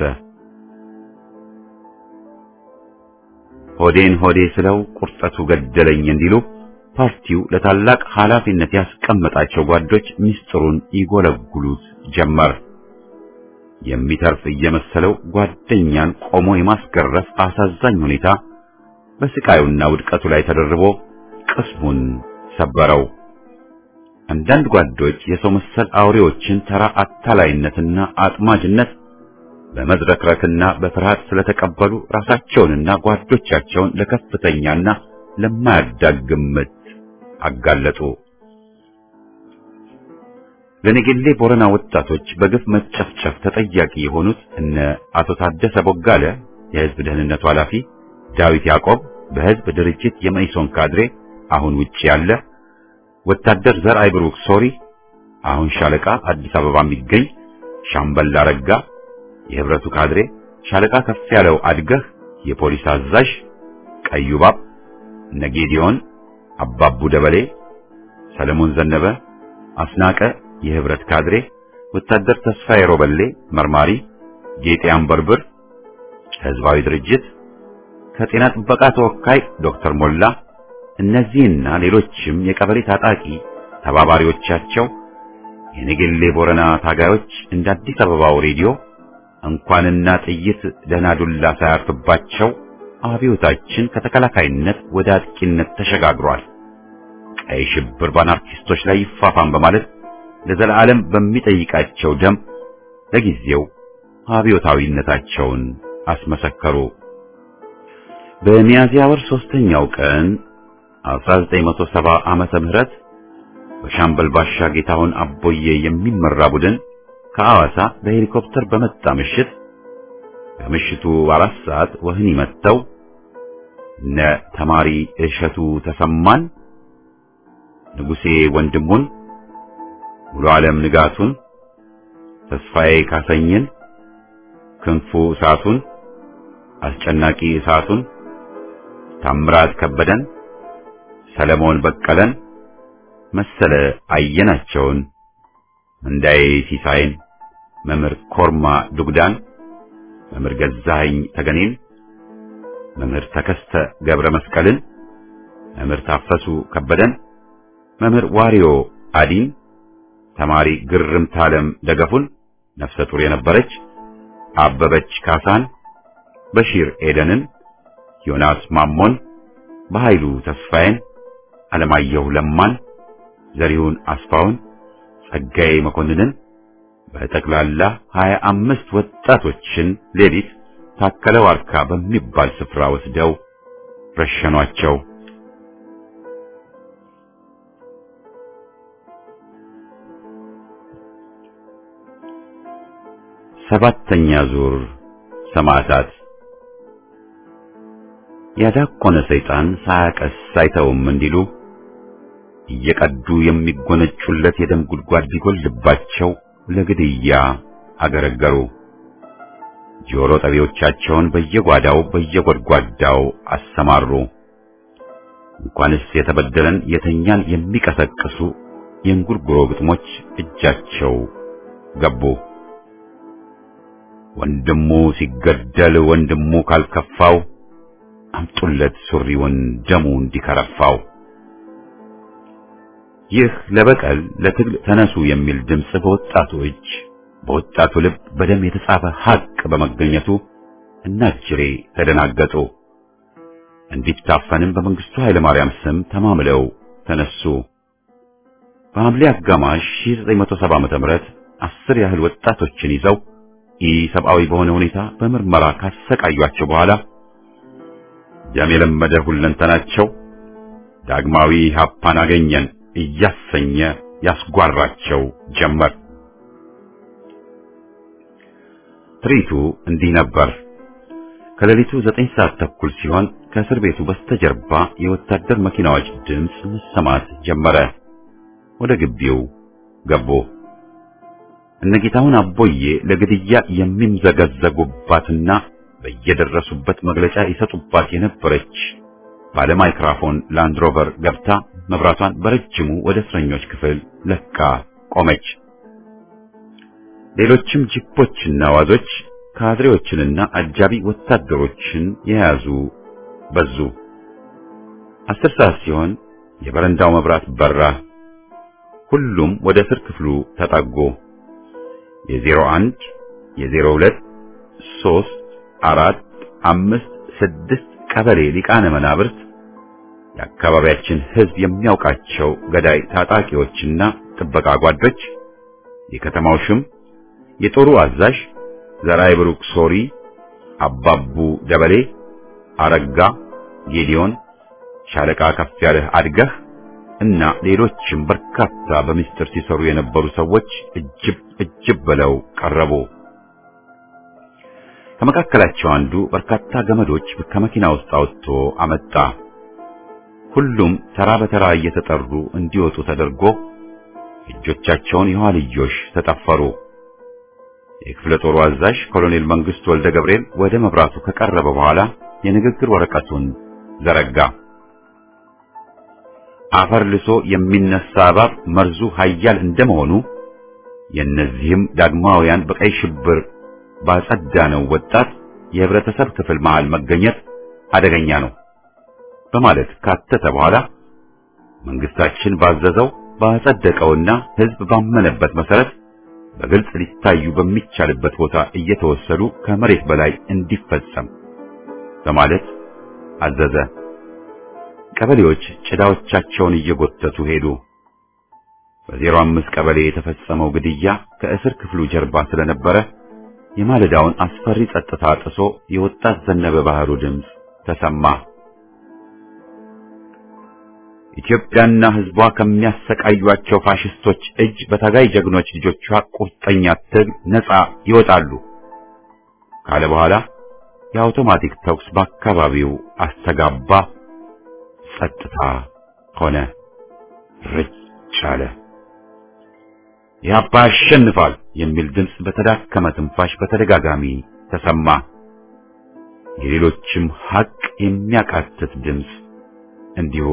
ሆዴን ሆዴ ስለው ቁርጠቱ ገደለኝ እንዲሉ ፓርቲው ለታላቅ ኃላፊነት ያስቀመጣቸው ጓዶች ምስጢሩን ይጎለጉሉት ጀመር። የሚተርፍ እየመሰለው ጓደኛን ቆሞ የማስገረፍ አሳዛኝ ሁኔታ በስቃዩና ውድቀቱ ላይ ተደርቦ ቅስሙን ሰበረው። አንዳንድ ጓዶች የሰው መሰል አውሬዎችን ተራ አታላይነትና አጥማጅነት በመዝረክረክና በፍርሃት ስለተቀበሉ ራሳቸውንና ጓዶቻቸውን ለከፍተኛና ለማያዳግም ምት አጋለጡ። ለነገሌ ቦረና ወጣቶች በግፍ መጨፍጨፍ ተጠያቂ የሆኑት እነ አቶ ታደሰ ቦጋለ የህዝብ ደህንነቱ ኃላፊ፣ ዳዊት ያዕቆብ በህዝብ ድርጅት የመኢሶን ካድሬ አሁን ውጪ ያለ፣ ወታደር ዘርአይ ብሩክ ሶሪ አሁን ሻለቃ አዲስ አበባ የሚገኝ፣ ሻምበል አረጋ የህብረቱ ካድሬ፣ ሻለቃ ከፍ ያለው አድገህ የፖሊስ አዛዥ፣ ቀዩ ባብ፣ ነጌዲዮን አባቡ ደበሌ፣ ሰለሞን ዘነበ፣ አስናቀ የህብረት ካድሬ፣ ወታደር ተስፋዬ ሮበሌ መርማሪ፣ ጌጤ አንበርብር ህዝባዊ ድርጅት ከጤና ጥበቃ ተወካይ ዶክተር ሞላ፣ እነዚህና ሌሎችም የቀበሌ ታጣቂ ተባባሪዎቻቸው የነገሌ ቦረና ታጋዮች እንደ አዲስ አበባው ሬዲዮ እንኳንና ጥይት ደህና ዱላ ሳያርፍባቸው አብዮታችን ከተከላካይነት ወደ አጥቂነት ተሸጋግሯል። ቀይ ሽብር በአናርኪስቶች ላይ ይፋፋም በማለት ለዘላለም በሚጠይቃቸው ደም ለጊዜው አብዮታዊነታቸውን አስመሰከሩ። በሚያዝያ ወር ሶስተኛው ቀን 1970 ዓመተ ምህረት በሻምበል ባሻ ጌታሁን አቦዬ የሚመራ ቡድን ከሐዋሳ በሄሊኮፕተር በመጣ ምሽት ከምሽቱ አራት ሰዓት ወህኒ መጥተው እነ ተማሪ እሸቱ ተሰማን፣ ንጉሴ ወንድሙን፣ ሙሉ ዓለም ንጋቱን፣ ተስፋዬ ካሰኝን፣ ክንፉ እሳቱን፣ አስጨናቂ እሳቱን፣ ታምራት ከበደን፣ ሰለሞን በቀለን፣ መሰለ አየናቸውን፣ እንዳይ ሲሳይን፣ መምህር ኮርማ ዱግዳን፣ መምህር ገዛኸኝ ተገኔን፣ መምህር ተከስተ ገብረ መስቀልን፣ መምህር ታፈሱ ከበደን፣ መምህር ዋሪዮ አዲን፣ ተማሪ ግርምት ዓለም ደገፉን ነፍሰ ጡር የነበረች አበበች ካሳን፣ በሺር ኤደንን፣ ዮናስ ማሞን፣ በኃይሉ ተስፋዬን፣ አለማየሁ ለማን፣ ዘሪሁን አስፋውን፣ ጸጋዬ መኮንንን በጠቅላላ ሀያ አምስት ወጣቶችን ሌሊት ታከለ ዋርካ በሚባል ስፍራ ወስደው ረሸኗቸው። ሰባተኛ ዙር ሰማዕታት። ያዳቆነ ሰይጣን ሳያቀስ አይተውም እንዲሉ እየቀዱ የሚጎነጩለት የደም ጉድጓድ ቢጎልባቸው ለግድያ አገረገሩ። ጆሮ ጠቢዎቻቸውን በየጓዳው በየጎድጓዳው አሰማሩ። እንኳንስ የተበደለን የተኛን የሚቀሰቅሱ የእንጉርጉሮ ግጥሞች እጃቸው ገቡ። ወንድሙ ሲገደል ወንድሙ ካልከፋው አምጡለት ሱሪውን ደሙ እንዲከረፋው። ይህ ለበቀል ለትግል ተነሱ የሚል ድምፅ በወጣቱ እጅ በወጣቱ ልብ በደም የተጻፈ ሐቅ በመገኘቱ እናጅሬ ተደናገጡ። እንዲታፈንም በመንግስቱ ኃይለ ማርያም ስም ተማምለው ተነሱ። በሐምሌ አጋማሽ 1970 ዓመተ ምህረት አስር ያህል ወጣቶችን ይዘው ኢሰብአዊ በሆነ ሁኔታ በምርመራ ካሰቃዩአቸው በኋላ ደም የለመደ ሁለንተናቸው ዳግማዊ ሀፓን አገኘን እያሰኘ ያስጓራቸው ጀመር። ትርኢቱ እንዲህ ነበር። ከሌሊቱ ዘጠኝ ሰዓት ተኩል ሲሆን ከእስር ቤቱ በስተጀርባ የወታደር መኪናዎች ድምፅ መሰማት ጀመረ። ወደ ግቢው ገቡ። እነጌታውን አቦዬ ለግድያ የሚምዘገዘጉባትና በየደረሱበት መግለጫ ይሰጡባት የነበረች ባለ ማይክራፎን ላንድሮቨር ገብታ መብራቷን በረጅሙ ወደ እስረኞች ክፍል ለካ ቆመች። ሌሎችም ጂፖችና ዋዞች ካድሬዎችንና አጃቢ ወታደሮችን የያዙ በዙ። አስር ሰዓት ሲሆን የበረንዳው መብራት በራ። ሁሉም ወደ እስር ክፍሉ ተጠጉ። የዜሮ አንድ የዜሮ ሁለት ሦስት አራት አምስት ስድስት ቀበሌ ሊቃነ መናብርት የአካባቢያችን ሕዝብ የሚያውቃቸው ገዳይ ታጣቂዎችና ጥበቃ ጓዶች፣ የከተማው ሽም፣ የጦሩ አዛዥ ዘራይ ብሩክ ሶሪ፣ አባቡ ደበሌ፣ አረጋ ጌዲዮን፣ ሻለቃ ከፍ ያለህ አድገህ እና ሌሎችም በርካታ በምስጢር ሲሰሩ የነበሩ ሰዎች እጅብ እጅብ ብለው ቀረቡ። ከመካከላቸው አንዱ በርካታ ገመዶች ከመኪና ውስጥ አውጥቶ አመጣ። ሁሉም ተራ በተራ እየተጠሩ እንዲወጡ ተደርጎ እጆቻቸውን የኋልዮሽ ተጠፈሩ። የክፍለ ጦሩ አዛዥ ኮሎኔል መንግስቱ ወልደ ገብርኤል ወደ መብራቱ ከቀረበ በኋላ የንግግር ወረቀቱን ዘረጋ። አፈር ልሶ የሚነሳ እባብ መርዙ ኃያል እንደመሆኑ የእነዚህም ዳግማውያን በቀይ ሽብር ባጸዳነው ወጣት የህብረተሰብ ክፍል መሃል መገኘት አደገኛ ነው በማለት ካተተ በኋላ መንግስታችን ባዘዘው ባጸደቀውና ህዝብ ባመነበት መሰረት በግልጽ ሊታዩ በሚቻልበት ቦታ እየተወሰዱ ከመሬት በላይ እንዲፈጸም በማለት አዘዘ። ቀበሌዎች ጭዳዎቻቸውን እየጎተቱ ሄዱ። በዜሮ አምስት ቀበሌ የተፈጸመው ግድያ ከእስር ክፍሉ ጀርባ ስለነበረ የማለዳውን አስፈሪ ጸጥታ ጥሶ የወጣት ዘነበ ባህሩ ድምፅ ተሰማ። ኢትዮጵያና ህዝቧ ከሚያሰቃዩአቸው ፋሽስቶች እጅ በታጋይ ጀግኖች ልጆቿ ቁርጠኛ ትግል ነፃ ይወጣሉ ካለ በኋላ የአውቶማቲክ ተኩስ በአካባቢው አስተጋባ። ጸጥታ ሆነ። ርጭ አለ። ኢህአፓ ያሸንፋል የሚል ድምፅ በተዳከመ ትንፋሽ በተደጋጋሚ ተሰማ። የሌሎችም ሐቅ የሚያቃትት ድምፅ እንዲሁ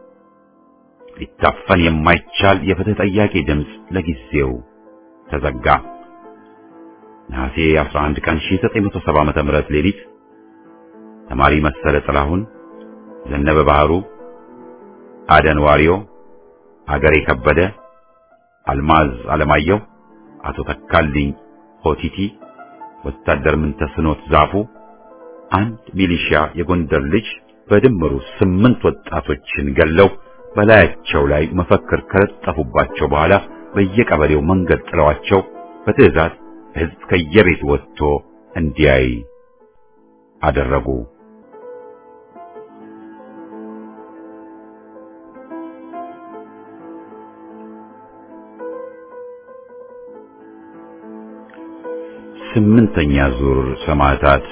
ሊታፈን የማይቻል የፍትህ ጠያቂ ድምፅ ለጊዜው ተዘጋ። ነሐሴ 11 ቀን 1970 ዓመተ ምህረት ሌሊት ተማሪ መሰለ ጥላሁን፣ ዘነበ ባህሩ፣ አደን ዋሪዮ፣ አገሬ ከበደ፣ አልማዝ አለማየሁ፣ አቶ ተካልኝ ሆቲቲ፣ ወታደር ምንተስኖት ዛፉ፣ አንድ ሚሊሺያ የጎንደር ልጅ በድምሩ ስምንት ወጣቶችን ገለው በላያቸው ላይ መፈክር ከለጠፉባቸው በኋላ በየቀበሌው መንገድ ጥለዋቸው በትዕዛዝ ሕዝብ ከየቤት ወጥቶ እንዲያይ አደረጉ። ስምንተኛ ዙር ሰማዕታት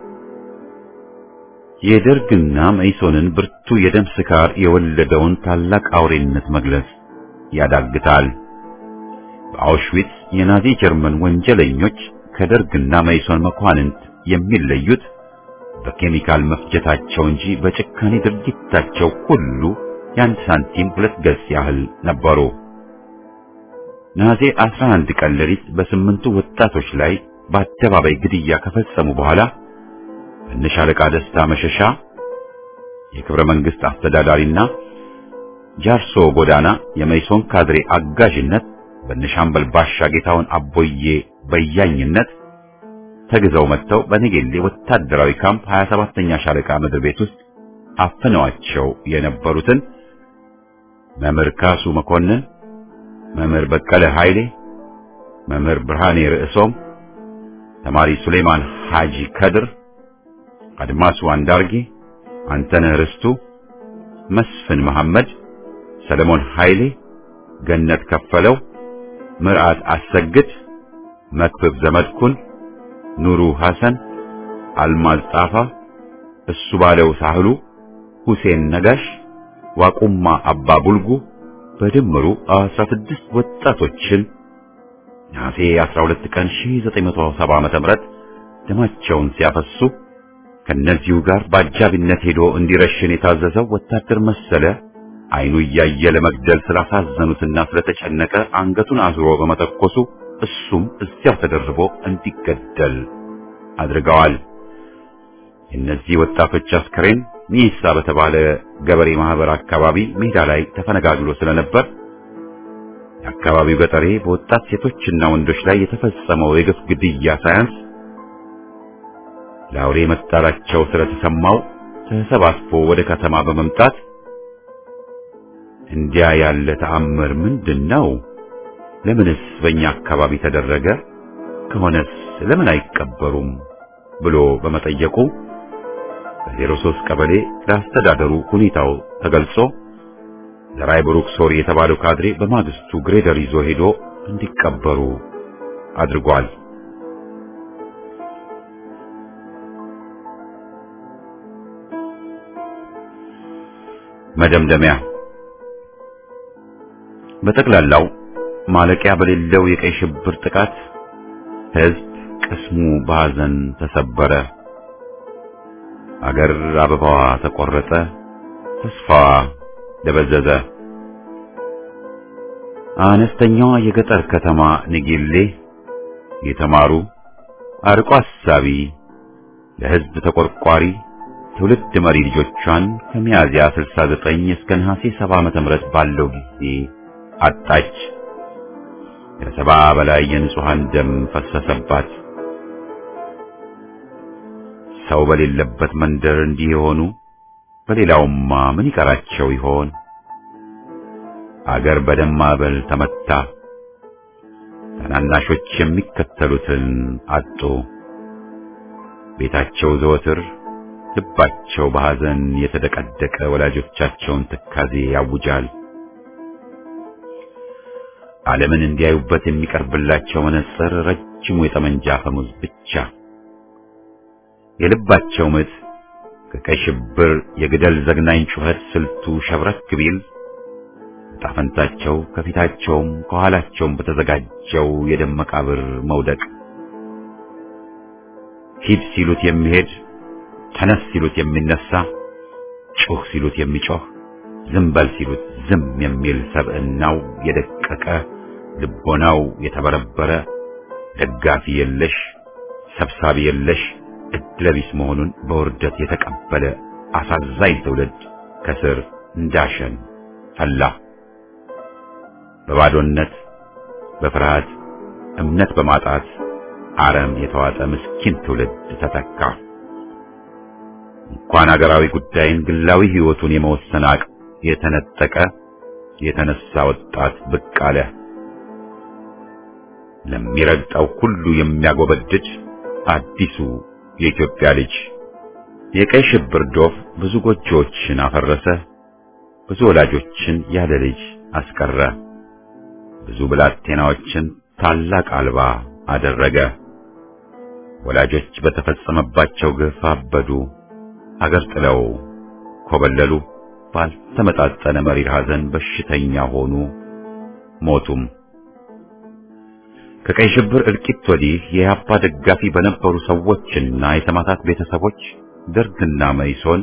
የደርግና መኢሶንን ብርቱ የደም ስካር የወለደውን ታላቅ አውሬነት መግለጽ ያዳግታል። በአውሽዊትስ የናዚ ጀርመን ወንጀለኞች ከደርግና መኢሶን መኳንንት የሚለዩት በኬሚካል መፍጀታቸው እንጂ በጭካኔ ድርጊታቸው ሁሉ የአንድ ሳንቲም ሁለት ገጽ ያህል ነበሩ። ነሐሴ 11 ቀን ሌሊት በስምንቱ ወጣቶች ላይ በአደባባይ ግድያ ከፈጸሙ በኋላ በነሻለቃ ደስታ መሸሻ የክብረ መንግስት አስተዳዳሪና ጃርሶ ጎዳና የመይሶን ካድሬ አጋዥነት በነሻምበል ባሻ ጌታውን አቦዬ በያኝነት ተግዘው መጥተው በነጌሌ ወታደራዊ ካምፕ 27ኛ ሻለቃ ምድር ቤት ውስጥ አፍነዋቸው የነበሩትን መምህር ካሱ መኮንን፣ መምህር በቀለ ኃይሌ፣ መምህር ብርሃኔ ርዕሶም፣ ተማሪ ሱሌማን ሐጂ ከድር፣ አድማሱ አንዳርጌ፣ አንተነህ ርስቱ፣ መስፍን መሐመድ፣ ሰለሞን ኃይሌ፣ ገነት ከፈለው፣ ምርዓት አሰግድ፣ መክብብ ዘመድኩን፣ ኑሩ ሐሰን፣ አልማዝ ጣፋ፣ እሱ ባለው ሳህሉ፣ ሁሴን ነጋሽ፣ ዋቁማ አባ ቡልጉ በድምሩ 16 ወጣቶችን ነሐሴ 12 ቀን 1970 ዓ.ም ደማቸውን ሲያፈሱ ከነዚሁ ጋር በአጃቢነት ሄዶ እንዲረሽን የታዘዘው ወታደር መሰለ አይኑ እያየ ለመግደል ስላሳዘኑትና ስለተጨነቀ አንገቱን አዝሮ በመተኮሱ እሱም እዚያው ተደርቦ እንዲገደል አድርገዋል። የእነዚህ ወጣቶች አስከሬን ሚሳ በተባለ ገበሬ ማህበር አካባቢ ሜዳ ላይ ተፈነጋግሎ ስለነበር የአካባቢው ገጠሬ በወጣት ሴቶችና ወንዶች ላይ የተፈጸመው የግፍ ግድያ ሳያንስ ለአውሬ መጣላቸው ስለተሰማው ተሰባስቦ ወደ ከተማ በመምጣት እንዲያ ያለ ተአምር ምንድን ነው? ለምንስ በእኛ አካባቢ ተደረገ? ከሆነስ ለምን አይቀበሩም? ብሎ በመጠየቁ በዜሮ ሦስት ቀበሌ ለአስተዳደሩ ሁኔታው ተገልጾ ዘራይ ብሩክ ሶሪ የተባለው ካድሬ በማግስቱ ግሬደር ይዞ ሄዶ እንዲቀበሩ አድርጓል። መደምደሚያ በጠቅላላው ማለቂያ በሌለው የቀይ ሽብር ጥቃት ሕዝብ ቅስሙ በሐዘን ተሰበረ። አገር አበባዋ ተቆረጠ፣ ተስፋዋ ደበዘዘ። አነስተኛዋ የገጠር ከተማ ንጌሌ የተማሩ አርቆ አሳቢ ለሕዝብ ተቆርቋሪ ትውልድ መሪ ልጆቿን ከሚያዝያ 69 እስከ ነሐሴ 70 ዓመተ ምህረት ባለው ጊዜ አጣች። ከሰባ በላይ የንጹሃን ደም ፈሰሰባት። ሰው በሌለበት መንደር እንዲህ የሆኑ በሌላውማ ምን ይቀራቸው ይሆን? አገር በደም ማዕበል ተመታ። ታናናሾች የሚከተሉትን አጡ። ቤታቸው ዘወትር ልባቸው በሐዘን የተደቀደቀ ወላጆቻቸውን ትካዜ ያውጃል። ዓለምን እንዲያዩበት የሚቀርብላቸው መነጽር ረጅሙ የጠመንጃ አፈሙዝ ብቻ። የልባቸው ምት ከቀይ ሽብር የግደል ዘግናኝ ጩኸት ስልቱ ሸብረክ ቢል ጣፈንታቸው ከፊታቸውም ከኋላቸውም በተዘጋጀው የደም መቃብር መውደቅ ሂድ ሲሉት የሚሄድ ተነስ ሲሉት የሚነሳ ጩህ ሲሉት የሚጮህ ዝም በል ሲሉት ዝም የሚል ሰብዕናው የደቀቀ ልቦናው የተበረበረ ደጋፊ የለሽ ሰብሳቢ የለሽ እድለቢስ መሆኑን በውርደት የተቀበለ አሳዛኝ ትውልድ ከስር እንዳሸን ፈላ። በባዶነት በፍርሃት እምነት በማጣት አረም የተዋጠ ምስኪን ትውልድ ተተካ። እንኳን አገራዊ ጉዳይን ግላዊ ሕይወቱን የመወሰን አቅም የተነጠቀ የተነሳ ወጣት ብቅ አለ። ለሚረግጠው ሁሉ የሚያጎበድድ አዲሱ የኢትዮጵያ ልጅ የቀይ ሽብር ዶፍ ብዙ ጎጆዎችን አፈረሰ። ብዙ ወላጆችን ያለ ልጅ አስቀረ። ብዙ ብላቴናዎችን ታላቅ አልባ አደረገ። ወላጆች በተፈጸመባቸው ግፍ አበዱ፣ አገር ጥለው ኮበለሉ። ባልተመጣጠነ መሪር ሐዘን በሽተኛ ሆኑ፣ ሞቱም። ከቀይ ሽብር እልቂት ወዲህ የኢህአፓ ደጋፊ በነበሩ ሰዎችና የሰማዕታት ቤተሰቦች ደርግና መኢሶን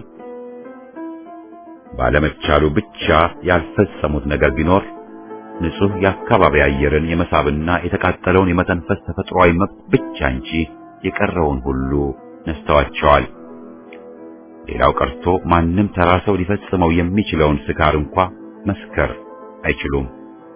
ባለመቻሉ ብቻ ያልፈጸሙት ነገር ቢኖር ንጹህ የአካባቢ አየርን የመሳብና የተቃጠለውን የመተንፈስ ተፈጥሯዊ መብት ብቻ እንጂ የቀረውን ሁሉ ነስተዋቸዋል። ሌላው ቀርቶ ማንም ተራ ሰው ሊፈጽመው የሚችለውን ስካር እንኳ መስከር አይችሉም።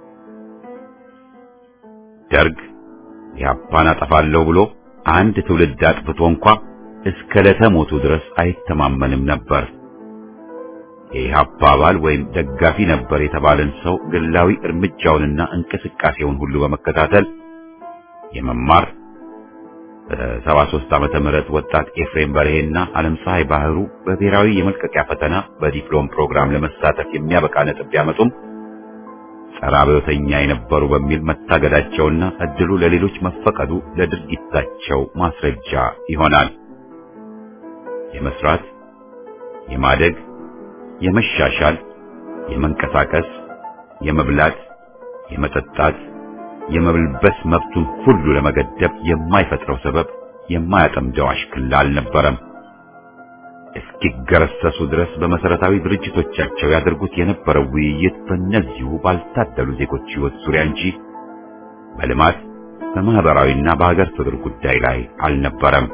ደርግ ኢህአፓን አጠፋለሁ ብሎ አንድ ትውልድ አጥፍቶ እንኳ እስከ ለተሞቱ ድረስ አይተማመንም ነበር። የኢህአፓ አባል ወይም ደጋፊ ነበር የተባለን ሰው ግላዊ እርምጃውንና እንቅስቃሴውን ሁሉ በመከታተል የመማር በሰባ ሦስት ዓመተ ምህረት ወጣት ኤፍሬም በርሄና ዓለም ፀሐይ ባህሩ በብሔራዊ የመልቀቂያ ፈተና በዲፕሎም ፕሮግራም ለመሳተፍ የሚያበቃ ነጥብ ቢያመጡም ጸረ አብዮተኛ የነበሩ በሚል መታገዳቸውና እድሉ ለሌሎች መፈቀዱ ለድርጊታቸው ማስረጃ ይሆናል። የመስራት፣ የማደግ፣ የመሻሻል፣ የመንቀሳቀስ፣ የመብላት፣ የመጠጣት የመብልበስ መብቱን ሁሉ ለመገደብ የማይፈጥረው ሰበብ የማያጠምደው አሽክላ አልነበረም። እስኪገረሰሱ ድረስ በመሰረታዊ ድርጅቶቻቸው ያደርጉት የነበረው ውይይት በእነዚሁ ባልታደሉ ዜጎች ሕይወት ዙሪያ እንጂ በልማት በማህበራዊና በሀገር ፍቅር ጉዳይ ላይ አልነበረም።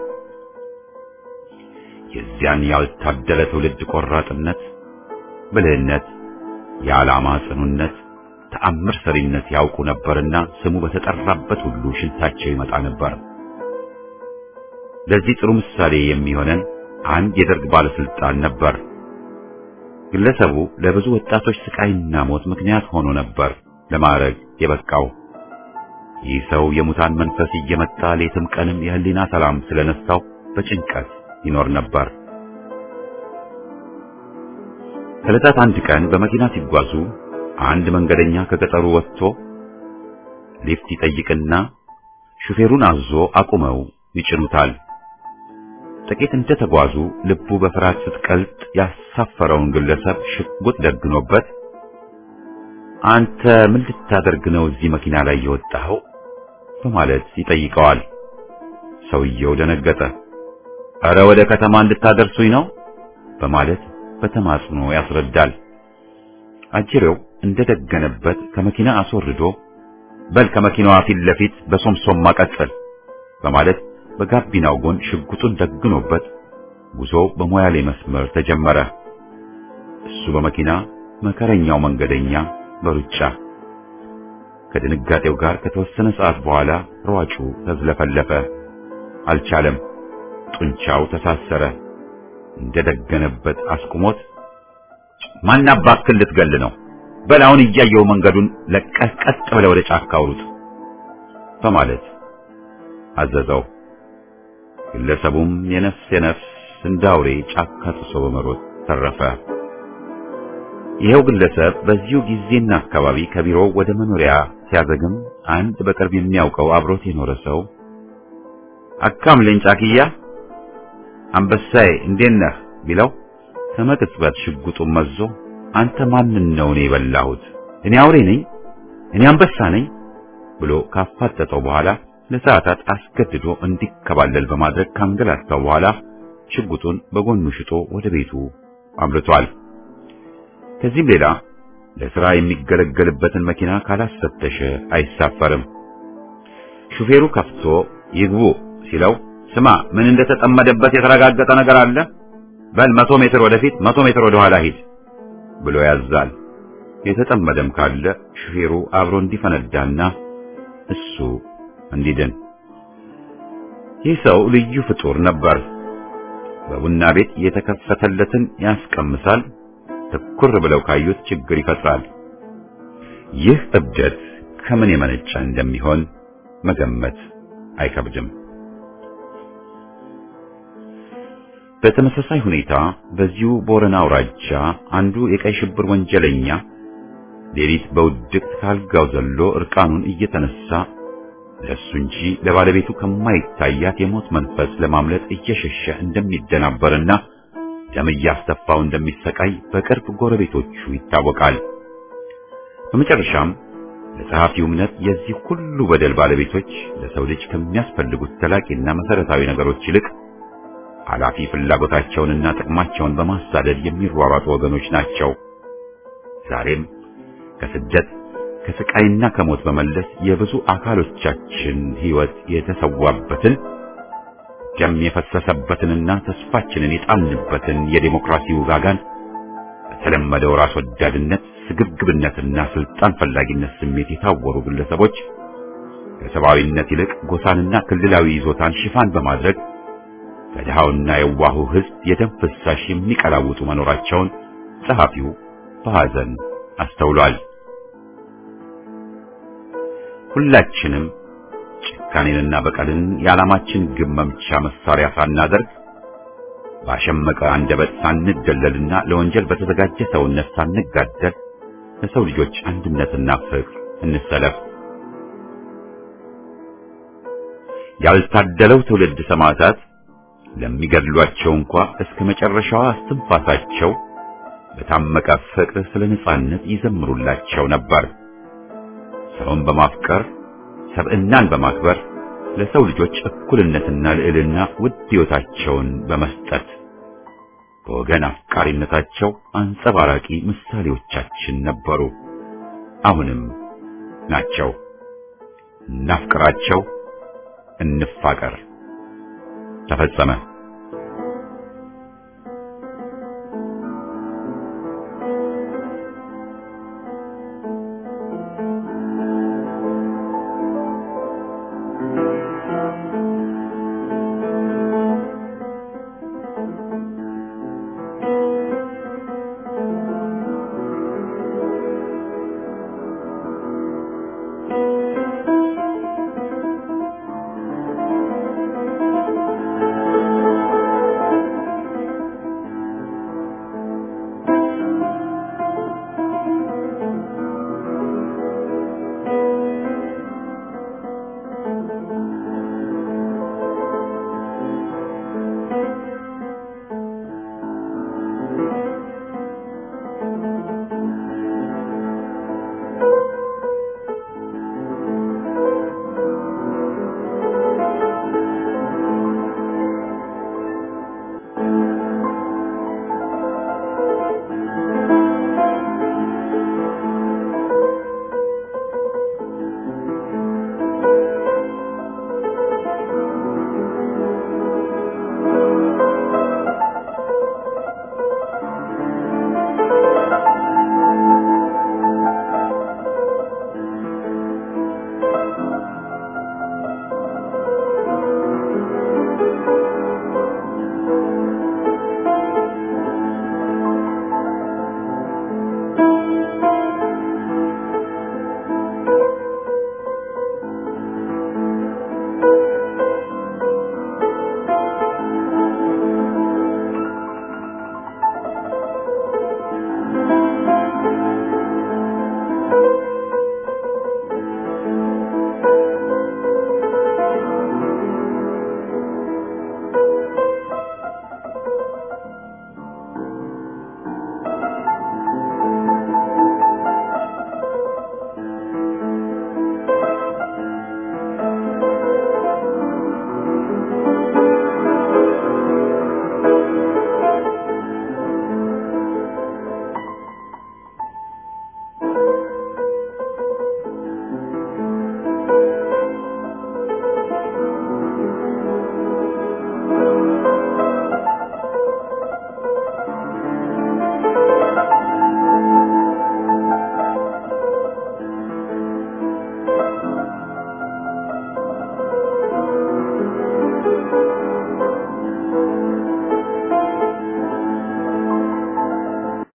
የዚያን ያልታደለ ትውልድ ቆራጥነት፣ ብልህነት፣ የዓላማ ጽኑነት ተአምር ሰሪነት ያውቁ ነበርና ስሙ በተጠራበት ሁሉ ሽንታቸው ይመጣ ነበር። ለዚህ ጥሩ ምሳሌ የሚሆነን አንድ የደርግ ባለስልጣን ነበር። ግለሰቡ ለብዙ ወጣቶች ስቃይና ሞት ምክንያት ሆኖ ነበር ለማዕረግ የበቃው። ይህ ሰው የሙታን መንፈስ እየመጣ ሌትም ቀንም የህሊና ሰላም ስለነሳው በጭንቀት ይኖር ነበር። ከዕለታት አንድ ቀን በመኪና ሲጓዙ አንድ መንገደኛ ከገጠሩ ወጥቶ ሊፍት ይጠይቅና ሹፌሩን አዞ አቁመው ይጭኑታል። ጥቂት እንደተጓዙ ልቡ በፍርሃት ስትቀልጥ ያሳፈረውን ግለሰብ ሽጉጥ ደግኖበት አንተ ምን ልታደርግ ነው እዚህ መኪና ላይ የወጣኸው? በማለት ይጠይቀዋል። ሰውየው ደነገጠ። እረ ወደ ከተማ እንድታደርሱኝ ነው በማለት በተማጽኖ ያስረዳል። አጅሬው እንደደገነበት ከመኪና አስወርዶ በል ከመኪናዋ ፊት ለፊት በሶምሶማ ቀጥል በማለት በጋቢናው ጎን ሽጉጡን ደግኖበት ጉዞ በሞያሌ መስመር ተጀመረ። እሱ በመኪና መከረኛው መንገደኛ በሩጫ ከድንጋጤው ጋር ከተወሰነ ሰዓት በኋላ ሯጩ ተዝለፈለፈ። አልቻለም። ጡንቻው ተሳሰረ። እንደደገነበት አስቁሞት ማን አባክህ ልትገል ነው? በል አሁን እያየው መንገዱን ለቀህ ቀጥ ብለህ ወደ ጫካ አውሩት በማለት አዘዘው። ግለሰቡም የነፍስ የነፍስ እንዳውሬ ጫካ ጥሶ በመሮጥ ተረፈ። ይኸው ግለሰብ በዚሁ ጊዜና አካባቢ ከቢሮው ወደ መኖሪያ ሲያዘግም አንድ በቅርብ የሚያውቀው አብሮት የኖረ ሰው አካምልኝ ጫክያ አንበሳዬ እንዴት ነህ ቢለው ከመቅጽበት ሽጉጡን መዞ አንተ ማንን ነው እኔ የበላሁት? እኔ አውሬ ነኝ? እኔ አንበሳ ነኝ? ብሎ ካፋጠጠው በኋላ ለሰዓታት አስገድዶ እንዲከባለል በማድረግ ካንገላታው በኋላ ሽጉጡን በጎኑ ሽጦ ወደ ቤቱ አምርቷል። ከዚህም ሌላ ለሥራ የሚገለገልበትን መኪና ካላስፈተሸ አይሳፈርም። ሹፌሩ ከፍቶ ይግቡ ሲለው ስማ ምን እንደተጠመደበት የተረጋገጠ ነገር አለ? በል መቶ ሜትር ወደፊት መቶ ሜትር ወደ ኋላ ሂድ ብሎ ያዛል። የተጠመደም ካለ ሹፌሩ አብሮ እንዲፈነዳና እሱ እንዲድን። ይህ ሰው ልዩ ፍጡር ነበር። በቡና ቤት የተከፈተለትን ያስቀምሳል፣ ትኩር ብለው ካዩት ችግር ይፈጥራል። ይህ እብደት ከምን የመነጨ እንደሚሆን መገመት አይከብድም። በተመሳሳይ ሁኔታ በዚሁ ቦረና አውራጃ አንዱ የቀይ ሽብር ወንጀለኛ ሌሊት በውድቅት ካልጋው ዘሎ እርቃኑን እየተነሳ ለሱ እንጂ ለባለቤቱ ከማይታያት የሞት መንፈስ ለማምለጥ እየሸሸ እንደሚደናበርና ደም እያስተፋው እንደሚሰቃይ በቅርብ ጎረቤቶቹ ይታወቃል። በመጨረሻም ለጸሐፊው እምነት የዚህ ሁሉ በደል ባለቤቶች ለሰው ልጅ ከሚያስፈልጉት ዘላቂና መሰረታዊ ነገሮች ይልቅ ኃላፊ ፍላጎታቸውንና ጥቅማቸውን በማሳደድ የሚሯሯጡ ወገኖች ናቸው። ዛሬም ከስደት ከስቃይና ከሞት በመለስ የብዙ አካሎቻችን ሕይወት የተሰዋበትን ደም የፈሰሰበትንና ተስፋችንን የጣልንበትን የዴሞክራሲ ውጋጋን በተለመደው ራስ ወዳድነት፣ ስግብግብነትና ስልጣን ፈላጊነት ስሜት የታወሩ ግለሰቦች ከሰብአዊነት ይልቅ ጎሳንና ክልላዊ ይዞታን ሽፋን በማድረግ ከድሃውና የዋሁ ሕዝብ የደም ፍሳሽ የሚቀላውጡ መኖራቸውን ጸሐፊው በሐዘን አስተውሏል። ሁላችንም ጭካኔንና በቀልን የዓላማችን ግብ መምቻ መሳሪያ ሳናደርግ ባሸመቀ አንደበት ሳንደለልና ለወንጀል በተዘጋጀ ሰውነት ሳንጋደል ለሰው ልጆች አንድነትና ፍቅር እንሰለፍ። ያልታደለው ትውልድ ሰማዕታት ለሚገድሏቸው እንኳ እስከ መጨረሻዋ እስትንፋሳቸው በታመቀ ፍቅር ስለ ነጻነት ይዘምሩላቸው ነበር። ሰውን በማፍቀር ሰብዕናን በማክበር ለሰው ልጆች እኩልነትና ልዕልና ውድ ሕይወታቸውን በመስጠት በወገን አፍቃሪነታቸው አንጸባራቂ ምሳሌዎቻችን ነበሩ። አሁንም ናቸው። እናፍቅራቸው፣ እንፋቀር። ተፈጸመ።